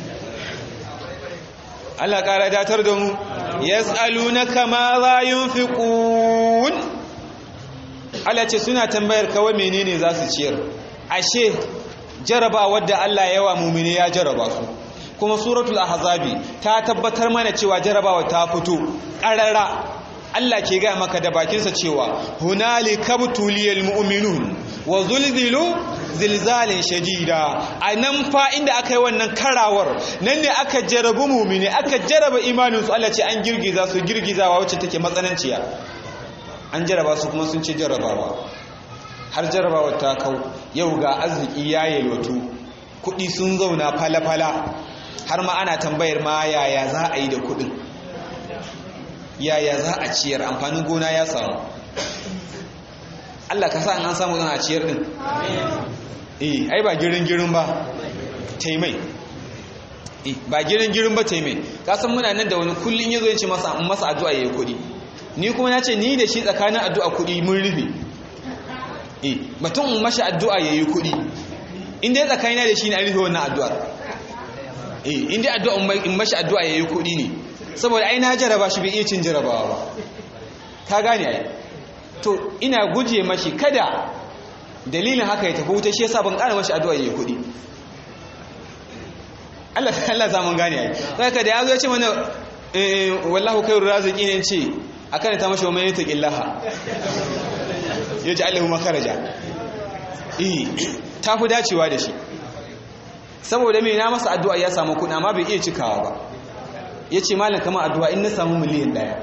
Allah ƙara datar da mu yas'alunaka ma za yunfiqun Allah ce suna tambayar kawai menene za su ciyar ashe jaraba wadda Allah yawa mumini ya jaraba su kuma suratul ahzabi ta tabbatar mana cewa jarabawa ta fito ƙarara Allah ke gaya maka da bakinsa cewa hunalika butuliyal mu'minun wa zulzilu zilzalin shadida a nan fa inda aka yi wannan karawar nan ne aka jarabu mumini aka jaraba imaninsu Allah ce an girgiza su girgizawa wacce take matsananciya an jaraba su kuma sun ce jarabawa har jarabawa ta kau yau ga arziki ya yalwatu kuɗi sun zauna fala-fala har ma ana tambayar ma yaya za a yi da kuɗin yaya za a ciyar amfanin gona ya samu Allah ka sa an samu zan a ciyar din eh ai ba girin girin ba taimai eh ba girin girin ba taimai ka san muna nan da wani kullun yazo yace masa masa addu'a yayi kudi ni kuma nace ni da shi tsakanin addu'a kudi mun rufe eh batun in mashi addu'a yayi kudi in dai tsakanina da shi ne an rufe wannan addu'ar eh in dai addu'a in mashi addu'a yayi kudi ne saboda ai na jaraba shi bai iya cin jarabawa ba ka gane ai to ina guje mashi kada dalilin haka ya tafi wuta shi yasa ban ƙara mashi addu'a yayi kuɗi Allah Allah za mun gane ai saka da yazo ya ce mana eh wallahu khairur raziqin ce akan ta mashi wa mai taqillaha yaji Allahu makaraja eh ta fi dacewa da shi saboda me na masa addu'a ya samu kuɗi amma bai iya cikawa ba yace malam kamar addu'a in na samu miliyan ɗaya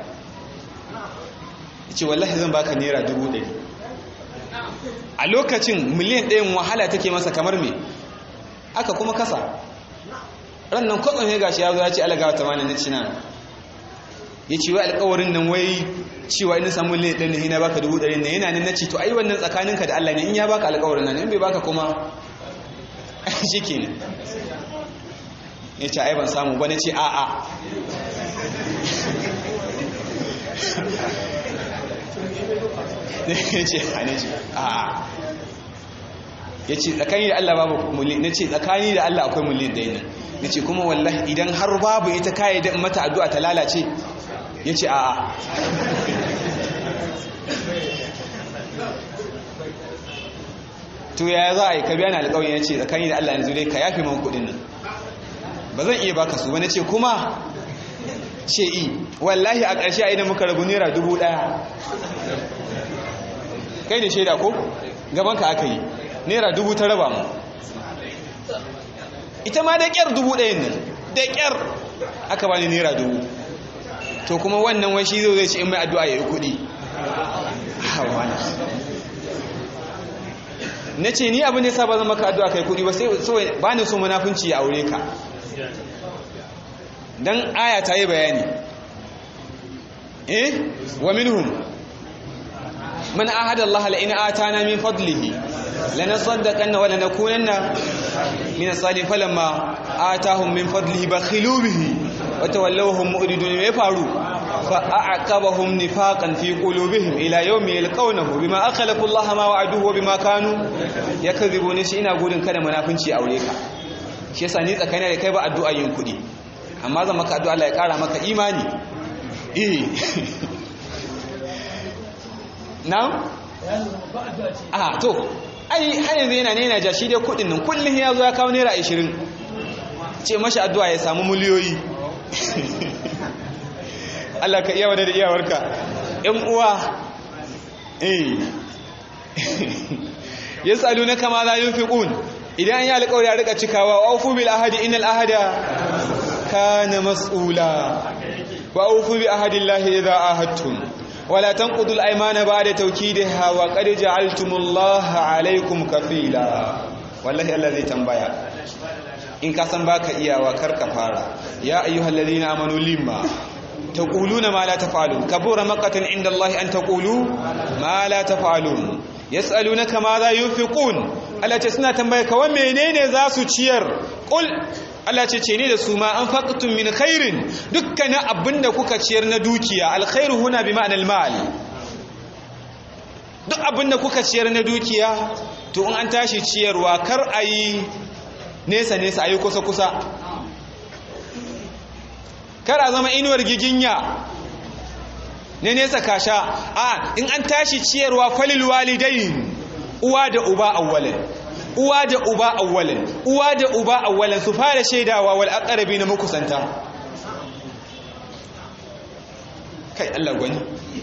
ce wallahi zan baka naira dubu ɗari a lokacin miliyan ɗayan wahala take masa kamar me aka kuma kasa rannan kwatsam ya gashi ya zo ya ce alagawa ta mana na cina ya ce wai alkawarin nan wai cewa ina samu miliyan ɗaya na baka dubu ɗari na yana nan na ce to ai wannan tsakaninka da Allah ne in ya baka alkawarin nan in bai baka kuma shi kenan ya ce ai ban samu ba na ce a'a ya ce a ne ce a'a ya ce tsakani da Allah babu mulli na ce tsakani da Allah akwai mulli da yanar na ce kuma wallahi idan har babu ita kayi da mata addu'a ta lalace ya ce a'a to ya za a yi ka biya na alƙawari ya ce tsakani da Allah yanzu dai ka yafi man kuɗin nan ba zan iya baka su ba na ce kuma ce i wallahi a ƙarshe a idan muka rabu naira dubu ɗaya kai da shaida ko gabanka aka yi naira dubu ta raba mu ita ma da ƙyar dubu ɗayan nan da ƙyar aka bani naira dubu to kuma wannan wai shi zai zai ce in mai addu'a ya yi kuɗi na ce ni abin da ya sa ba zan maka addu'a kai kuɗi ba sai ba ni so munafunci ya aure ka dan aya ta yi bayani eh wa minhum man ahada Allah la in atana min fadlihi lanasaddaqanna wa lanakunanna min as-salihin falamma atahum min fadlihi bakhilu bihi wa tawallawhum mu'ridun me faru fa a'aqabahum nifaqan fi qulubihim ila yawmi yalqawnahu bima akhlafu Allah ma wa'aduhu wa bima kanu yakdhibun shi ina gudun kada munafinci aure ka shi yasa ni tsakanin da kai ba addu'a yin kudi amma zan maka addu'a Allah ya kara maka imani eh na a to ai har yanzu yana ne yana ja shi dai kudin nan kullum ya zo ya kawo naira 20 ce mashi addu'a ya samu miliyoyi Allah ka iya wadda da iyawarka ‘yan uwa eh ya tsalu na kama za yin fiƙun idan ya alƙawar ya rika cikawa wa aufu bil ahadi inal ahada kana mas'ula wa aufu bi ahadillahi idza ahadtum wala tanqudul aymana ba'da tawkidiha wa qad ja'altumullaha alaykum kafila wallahi Allah zai tambaya in ka san baka iyawa karka fara ya ayyuhallazina amanu limma taquluna ma la taf'alun kabura maqatan inda Allah an taqulu ma la taf'alun yas'alunaka ma za yunfiqun Allah ce suna tambaya ka wa menene za su ciyar qul Allah ce ce ne da su ma an faqtum min khairin dukkanin abinda kuka ciyar na dukiya alkhairu huna bi ma'anal mal duk abinda kuka ciyar na dukiya to in an tashi ciyarwa kar ayi nesa nesa ayi kusa kusa kar a zama inuwar giginya ne nesa kasha a in an tashi ciyarwa falil walidain uwa da uba awwalan uwa da uba awwalan uwa da uba awwalan su fara shaidawa wal aqrabi na makusanta kai Allah gwani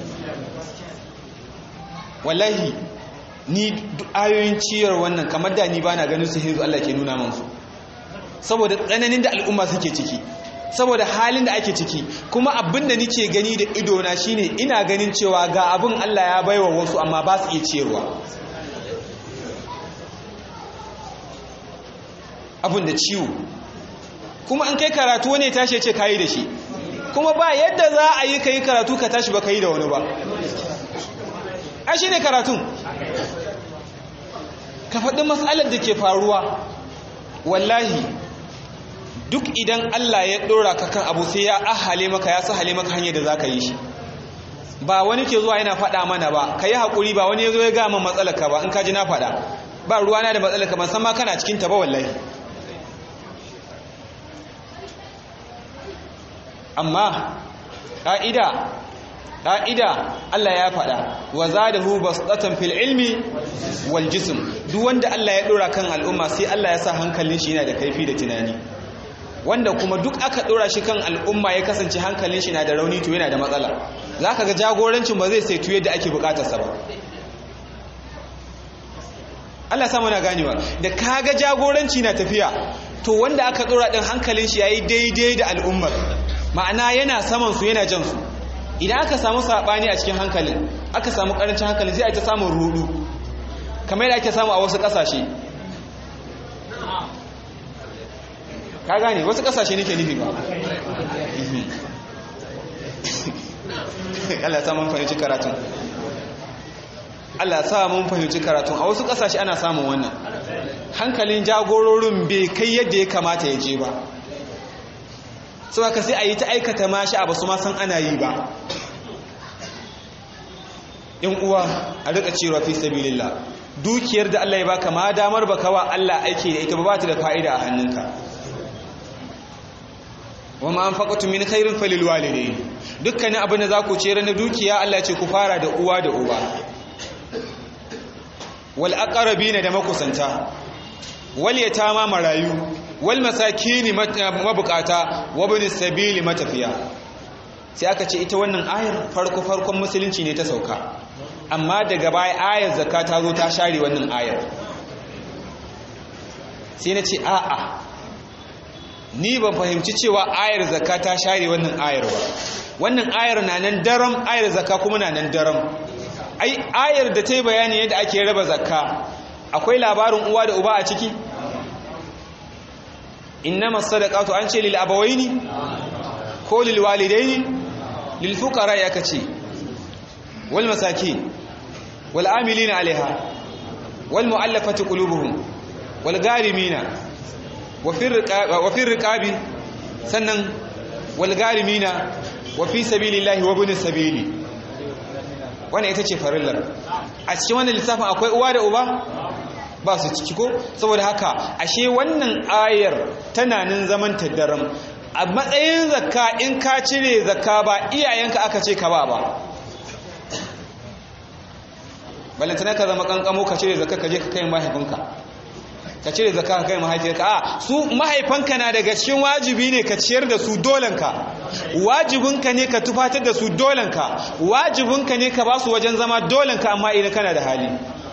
wallahi ni ayoyin ciyar wannan kamar da ni bana ganin su hizu Allah ke nuna min su saboda tsananin da al'umma suke ciki saboda halin da ake ciki kuma abin da nike gani da idona shine ina ganin cewa ga abin Allah ya baiwa wasu amma ba su iya ciyarwa abin da ciwo kuma an kai karatu wani tashi ce kayi da shi kuma ba yadda za a yi ka yi karatu ka tashi ba ka yi da wani ba a shi ne karatun ka faɗi matsalar da ke faruwa wallahi duk idan Allah ya ɗora ka kan abu sai ya ahale maka ya sahale maka hanyar da za ka yi shi ba wani ke zuwa yana faɗa mana ba ka yi haƙuri ba wani ya zo ya gama matsalaka ba in ka ji na faɗa ba ruwana da matsalaka ban san ma kana cikin ta ba wallahi amma ƙa'ida ƙa'ida Allah ya faɗa wa zadahu basdatan fil ilmi wal jism duk wanda Allah ya ɗora kan al'umma sai Allah ya sa hankalin shi yana da kaifi da tunani wanda kuma duk aka ɗora shi kan al'umma ya kasance hankalin shi na da rauni to yana da matsala za ka ga jagorancin ba zai saitu yadda ake bukatarsa ba Allah sama na ganewa da ka ga jagoranci na tafiya to wanda aka ɗora ɗin hankalin shi ya yi daidai da al'ummar ma'ana yana saman su yana jan su idan aka samu saɓani a cikin hankalin aka samu ƙarancin hankalin sai a ta samun rudu kamar yadda ake samu a wasu ƙasashe ka gane wasu kasashe nake nufi ba Allah sa mun fahimci karatun Allah sa mun fahimci karatun a wasu kasashe ana samun wannan hankalin jagororin bai kai yadda ya kamata ya je ba sau haka sai a yi ta aikata mashi a basu ma san ana yi ba in uwa a rika cewa fi sabilillah dukiyar da Allah ya baka ma damar baka wa Allah aiki da ita ba ta da fa'ida a hannunka wa ma anfaqatu min khairin falil walidayn dukkanin abin da za ku ciyar na dukiya Allah ce ku fara da uwa da uba wal aqrabina da makusanta wal yatama marayu wal masakini mabukata wa ibn sabili matafiya sai aka ce ita wannan ayar farko farkon musulunci ne ta sauka amma daga baya ayar zakka ta zo ta share wannan ayar sai na ce a'a ni ban fahimci cewa ayar zakka ta share wannan ayar ba wannan ayar na nan daram ayar zakka kuma na nan daram ai ayar da ta yi bayani yadda ake raba zakka akwai labarin uwa da uba a ciki innama sadaqatu an ce lil abawaini ko lil walidaini lil fuqara ya kace wal masakin wal amilina alaiha wal muallafati qulubuhum wal garimina wa fi riqabi sannan wal garimina wa fi sabilillahi wa ibn sabili wannan ita ce farillar a cikin wannan lissafin akwai uwa da uba ba su ciki ko saboda haka ashe wannan ayar tana nan zaman taddaram a matsayin zakka in ka cire zakka ba iyayenka aka ce ka ba ba balantana ka zama kankamo ka cire zakka ka je ka kai mahaifinka ka cire zakka ka kai mahaifiyarka a su mahaifanka na daga cikin wajibi ne ka ciyar da su dolanka wajibinka ne ka tufatar da su dolanka wajibinka ne ka ba su wajen zama dolanka amma idan kana da hali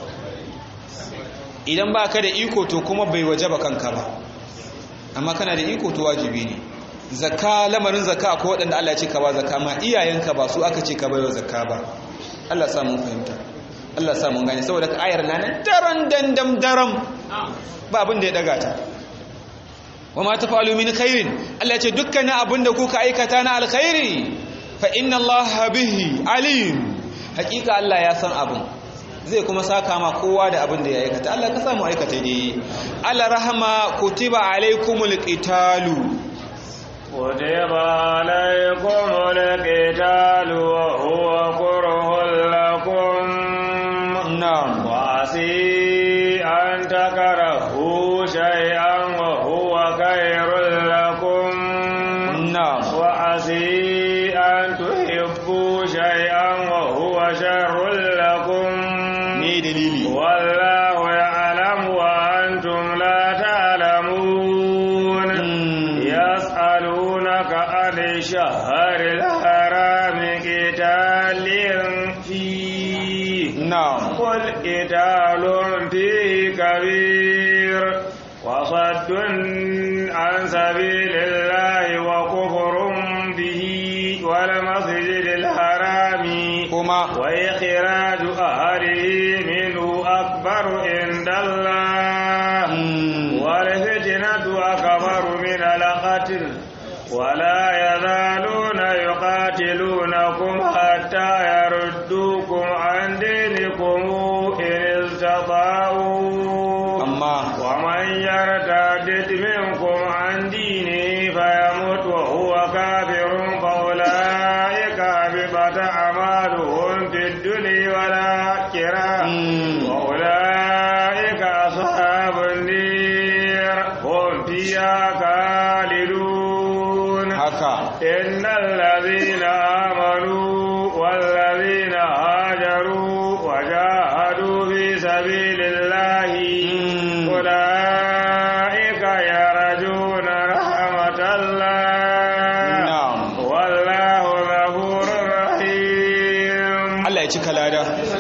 idan ba ka da iko to kuma bai waje ba kanka ba amma kana da iko to wajibi ne zakka lamarin zakka ko waɗanda Allah ya ce ka ba zakka ma iyayenka ba su aka ce ka baiwa zakka ba Allah sa mun fahimta Allah sa mun gane saboda ka ayar nan daran dandam daram ba abin da ya daga ta wa ma tafalu min khairin Allah ya ce dukkanin abin da kuka aikata na alkhairi fa inna Allah bihi alim hakika Allah ya san abin zai kuma saka ma kowa da abin da ya aikata Allah ka samu aikata ne Allah rahama kutiba alaikumul qitalu kutiba alaikumul qitalu wa huwa kurhun lakum na'am wa asi an takarahu shay'an wa huwa khairul lakum na'am wa asi an tuhibbu shay'an wa huwa sharrul lakum me dalili والله يعلم وأنتم لا تعلمون يسألونك عن الشهر الحرام قتال فيه na'am قل قتال فيه كبير وصد عن سبيل الله وكفر به والمسجد الحرام kuma وإخراج أهله منه أكبر عند الله mm, والفتنة أكبر من القتل ولا يزالون يقاتلونكم حتى يردوكم عن دينكم إن استطاعوا amma ومن يرتد منكم عن دينه فيمت وهو كافر فأولئك هبطت أعمالهم في الدنيا والآخرة mm, وأولئك أصحاب النير هم فيها خالدون haka إن الذين آمنوا والذين هاجروا وجاهدوا في سبيل الله Mm. أولئك يرجون رحمة الله na'am والله غفور رحيم Allah ya cika lada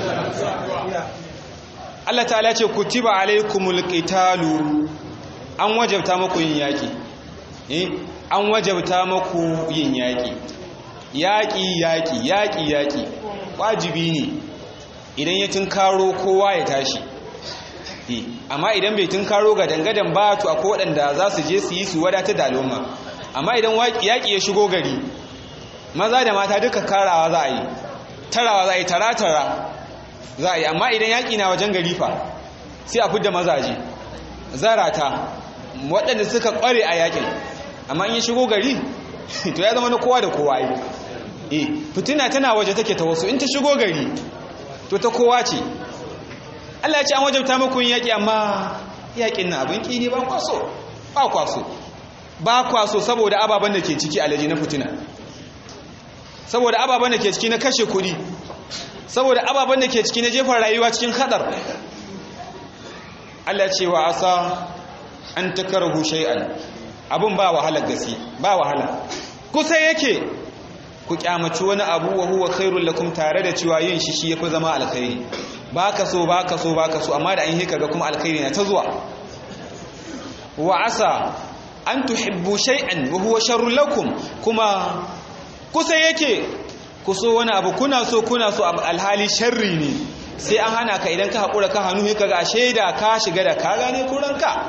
Allah ta'ala ce kutiba alaikumul qitalu an wajabta muku yin yaki eh an wajabta muku yin yaki yaki yaki yaki yaki wajibi ne idan ya tunkaro kowa ya tashi eh amma idan bai tunkaro ga dangadan ba to akwai waɗanda za su je su yi su wadatar da al'umma amma idan yaki ya shigo gari maza da mata duka karawa za a yi tarawa za a yi tara-tara za a yi amma idan yaƙi na wajen gari fa sai a fidda mazaje zarata waɗanda suka ƙware a yakin amma in yi shigo gari to ya zama na kowa da kowa yi e fitina tana waje take ta wasu in ta shigo gari to ta kowa ce Allah ya ce an wajabta muku yin yaƙi amma yaƙin na abin ƙini ba kwaso ba kwaso ba kwaso saboda ababen da ke ciki alaji na fitina saboda ababen da ke ciki na kashe kuɗi saboda ababen da ke ciki na jefa rayuwa cikin hadar Allah ce wa asa an takarahu shay'an abun ba wahala gaske ba wahala kusa yake ku kyamaci wani abu wa huwa khairul lakum tare da cewa yin shi shi yafi zama alkhairi baka so baka so baka so amma da an yi kaga kuma alkhairi na ta zuwa wa asa an tuhibbu shay'an wa huwa sharrul lakum kuma kusa yake ku so wani abu kuna so kuna so alhali sharri ne sai an hana ka idan ka haƙura ka hannu ka ga shaida ka shiga da ka gane kuranka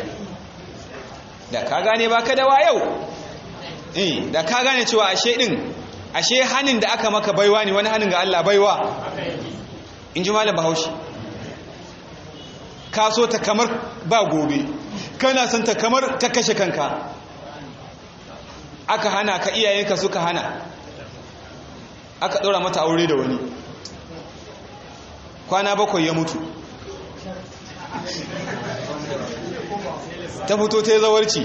da ka gane ba ka da wayau eh da ka gane cewa ashe din ashe hannun da aka maka baiwa ne wani hannun ga Allah baiwa in ji malam bahaushe ka so ta kamar ba gobe kana son ta kamar ta kashe kanka aka hana ka iyayenka suka hana aka ɗora mata aure da wani kwana bakwai ya mutu ta fito ta yi zawarci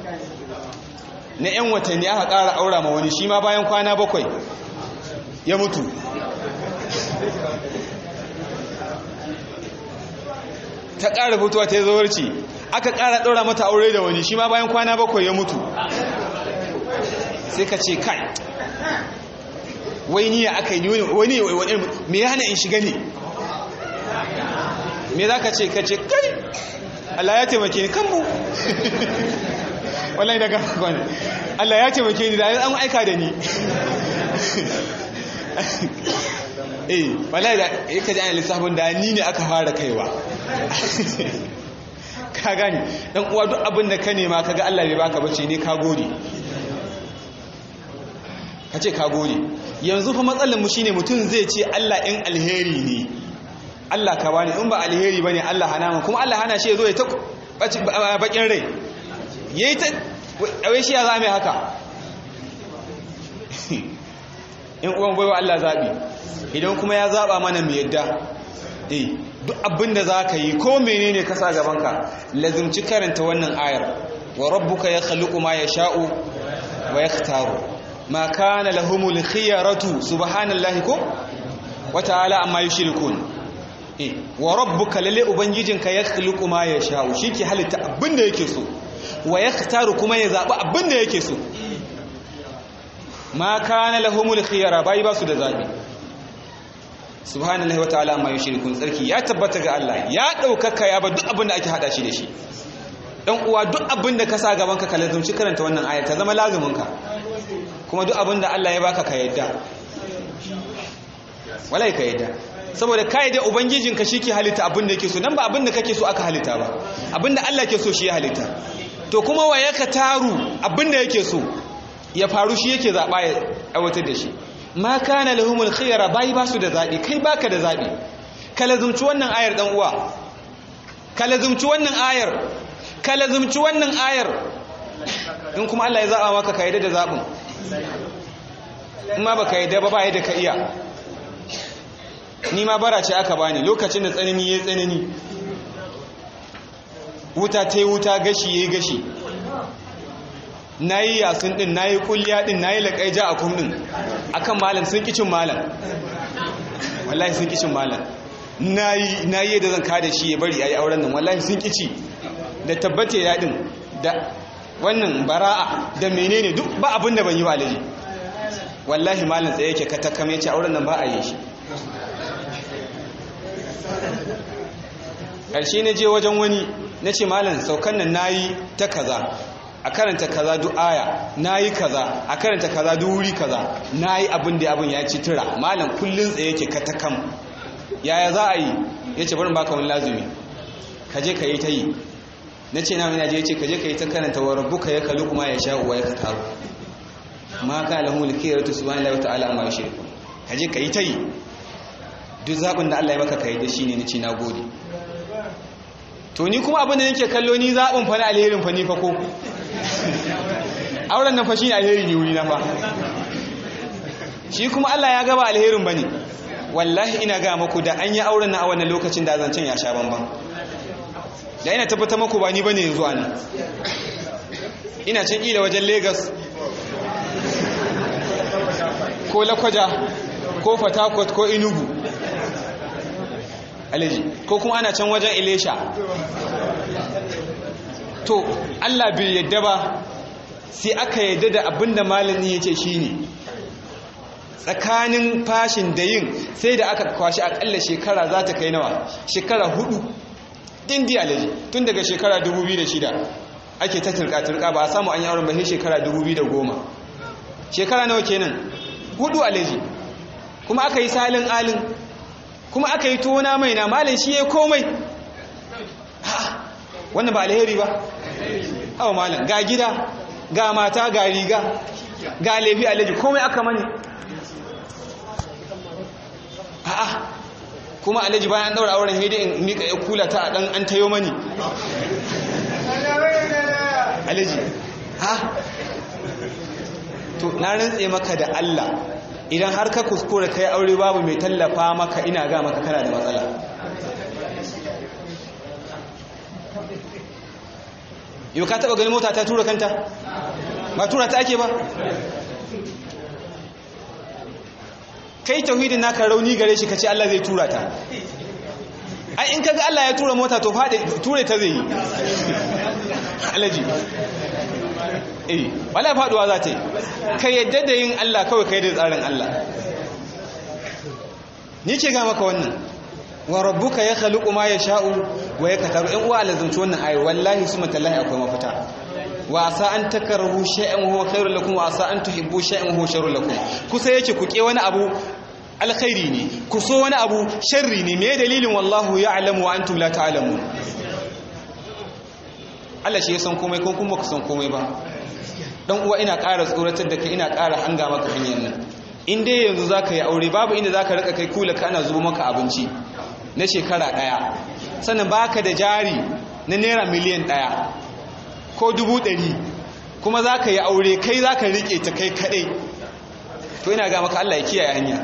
na 'yan watanni aka ƙara aura ma wani shi ma bayan kwana bakwai ya mutu ta ƙara fitowa ta yi zawarci aka ƙara ɗora mata aure da wani shi ma bayan kwana bakwai ya mutu sai ka ce kai wai niya aka yi wani wani me ya hana in shiga ne me za ka ce ka ce kai Allah ya taimake ni kanmu wallahi daga kwanu Allah ya taimake ni da an aika da ni eh wallahi da ya kaji an lissafin da ni ne aka fara kaiwa ka gani dan uwa duk abin da ka nema kaga Allah bai baka bace ne ka gode ka ce ka gode yanzu fa matsalar mu shine mutum zai ce Allah in alheri ne Allah ka bani in ba alheri bane Allah hana mu kuma Allah hana shi zo ya ta bakin rai yayi ta wai shi ya zame haka in uwan baiwa Allah zabi idan kuma ya zaba mana mu yadda eh duk abinda zaka yi ko menene ka sa gaban ka lazimci karanta wannan ayar wa rabbuka yakhluqu ma yasha'u wa yakhtaru ma kana lahumul khiyaratu subhanallahi ko wa ta'ala amma yushrikun eh wa rabbuka lalle ubangijinka yakhluqu ma yasha'u shike halitta abinda yake so wa yakhtaru kuma ya zabi abinda yake so ma kana lahumul khiyara bai ba su da zabi subhanallahi wa ta'ala amma yushrikun tsarki ya tabbata ga Allah ya daukaka ya ba duk abinda ake hada shi da shi dan uwa duk abinda ka sa gaban ka ka lazumci karanta wannan aya ta zama lazumin ka kuma duk abin da Allah ya baka ka yadda walai ka yadda saboda ka yadda ubangijinka shi ke halitta abin da yake so nan ba abin da kake so aka halitta ba abin da Allah ke so shi ya halitta to kuma wa ya ka taru abin da yake so ya faru shi yake zaɓa ya aiwatar da shi ma kana lahumul khiyara bai ba su da zaɓi kai baka da zaɓi ka lazumci wannan ayar dan uwa ka lazumci wannan ayar ka lazumci wannan ayar in kuma Allah ya zaɓa maka ka yadda da zaɓin in ma baka yadda ba ba yadda ka iya ni ma bara ce aka bani lokacin da tsanani ya tsanani wuta ta yi wuta gashi ya yi gashi na yi yasun ɗin na yi kulliya ɗin na yi laƙaija a kum ɗin a kan malam sun ƙicin malam wallahi sun ƙicin malam na yi yadda zan kada shi ya bari a yi auren nan wallahi sun ƙici da tabbata ya ɗin da wannan bara'a da menene duk ba abin da ban yi wa alaji wallahi malam tsaye yake katakam ya ce auren nan ba a yi shi ƙarshe na je wajen wani na ce malam saukan nan na yi ta kaza a karanta kaza duk aya na yi kaza a karanta kaza duk wuri kaza na yi abin da abin ya ci tura malam kullum tsaye yake katakam yaya za a yi ya ce barin baka wani lazumi ka je ka yi ta yi na ce na je ya ce ka je ka yi ta karanta wa rabbuka ya kalu kuma ya sha uwa ya ka taro ma ka lahu likiratu subhanallahi wa ta'ala amma yushriku ka je ka yi ta yi duk zaɓin da Allah ya maka ka yi da shi ne na ce na gode to ni kuma abin da nake kallo ni zaɓin fa na alherin fa ni fa ko auren nan fa shi ne alheri ne wuri na fa shi kuma Allah ya gaba alherin bane wallahi ina ga muku da an yi auren na a wannan lokacin da zancen ya sha bamban da ina tabbata muku ba ni bane yanzu ana ina can kila wajen Lagos ko Lakwaja ko Fatakot ko Enugu alaji ko kuma ana can wajen Ilesha to Allah bai yadda ba sai aka yadda da abinda malami ya ce shi ne tsakanin fashin da yin sai da aka kwashi akalla shekara za ta kai nawa shekara hudu dindi alaji tun daga shekara 2006 ake ta turka-turka ba a samu an yi auren ba sai shekara 2010 shekara nawa kenan hudu alaji kuma aka yi salin alin kuma aka yi tona mai na malin shi ya komai wannan ba alheri ba awa malam ga gida ga mata ga riga ga laifi alaji komai aka mani a'a kuma alaji bayan daura auren haidi in mika ya kula ta dan an tayo mani alaji ha to na rantse maka da Allah idan har ka kuskura kai aure babu mai tallafa maka ina ga maka kana da matsala yau ka taba gani mota ta tura kanta ba tura ta ake ba kai tauhidin naka rauni gare shi kace Allah zai tura ta ai in kaga Allah ya tura mota to fade ture ta zai yi alaji eh wala faduwa za ta yi ka yadda da yin Allah kawai kai da tsarin Allah ni ke ga maka wannan wa rabbuka ya khaliqu ma yasha'u wa yaktaru in uwa lazumci wannan ayi wallahi suma tallahi akwai mafita wa asa an takrahu shay'an huwa khairul lakum wa asa an tuhibbu shay'an huwa sharrul lakum kusa yake ku ke wani abu alkhairi ne ku so wani abu sharri ne me dalilin wallahu ya'lamu wa antum la ta'lamun Allah shi ya san komai ko kuma ku san komai ba dan uwa ina ƙara tsoratar da kai ina ƙara hanga maka hanyar nan in dai yanzu zaka yi aure babu inda zaka rika kai kula kana zubo maka abinci na shekara ɗaya sannan baka da jari na naira miliyan ɗaya ko dubu ɗari kuma zaka yi aure kai zaka rike ta kai kaɗai to ina ga maka Allah ya kiyaye hanya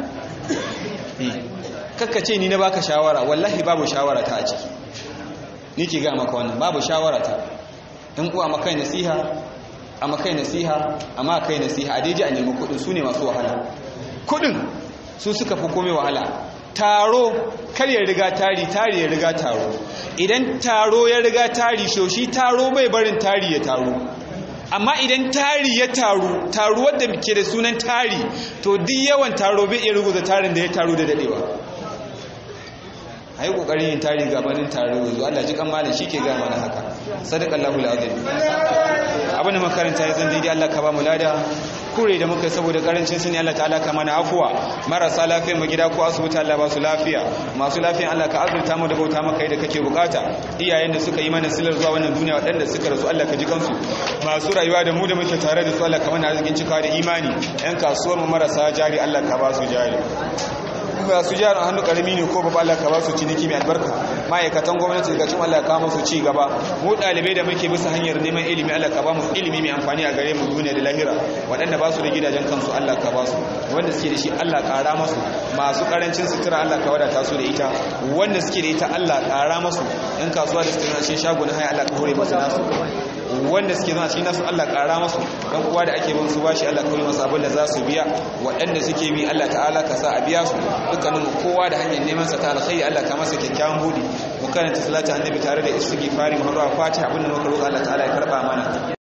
kakka ce ni na baka shawara wallahi babu shawara ta a ciki ni ke ga maka wannan babu shawara ta in uwa makai nasiha a makai nasiha a makai nasiha a daji a nemi kudin su ne masu wahala kudin su suka fi kome wahala taro kar ya riga tari tari ya riga taro idan taro ya riga tari shoshi taro bai barin tari ya taro amma idan tari ya taru taru wadda ke da sunan tari to duk yawan taro bai iya rubuta tarin da ya taru da dadewa a yi ƙoƙarin yin tari gabanin tare yanzu Allah ji kan malam shi ke gaya mana haka sadakallahu al'azim abin da makaranta ya zan daidai Allah ka ba mu lada kure da muka saboda karancin sani Allah ta'ala ka mana afuwa marasa lafiya mu gida ko asibiti Allah ba su lafiya masu lafiya Allah ka azurta mu da bauta maka yadda kake bukata iyayen da suka yi mana silar zuwa wannan duniya waɗanda suka rasu Allah ka ji kansu masu rayuwa da mu da muke tare da su Allah ka mana arzikin cikawa da imani yan kasuwar mu marasa jari Allah ka ba su jari ba su jihar hannu karami ne ko babu Allah ka ba su ciniki mai albarka ma'aikatan gwamnati daga cikin Allah ka musu ci gaba mu dalibai da muke bisa hanyar neman ilimi Allah ka ba mu ilimi mai amfani a gare mu duniya da lahira waɗanda ba su da gidajen kansu Allah ka ba su wanda suke da shi Allah ƙara masu masu ƙarancin sutura Allah ka wadata su da ita wanda suke da ita Allah ƙara masu ɗan kasuwa da suke na cikin shago na haya Allah ka hore masu nasu wanda suke zama cikin nasu Allah ƙara masu dan uwa da ake bin su bashi Allah kawai masu abin da za su biya waɗanda suke bi Allah ta'ala ka sa a biya su dukkanin kowa da hanyar neman sa ta alkhairi Allah ka masa kyakkyawan budi mu karanta salatu annabi tare da istighfari mu harwa fatiha abin da muka roƙa Allah ta'ala ya karba mana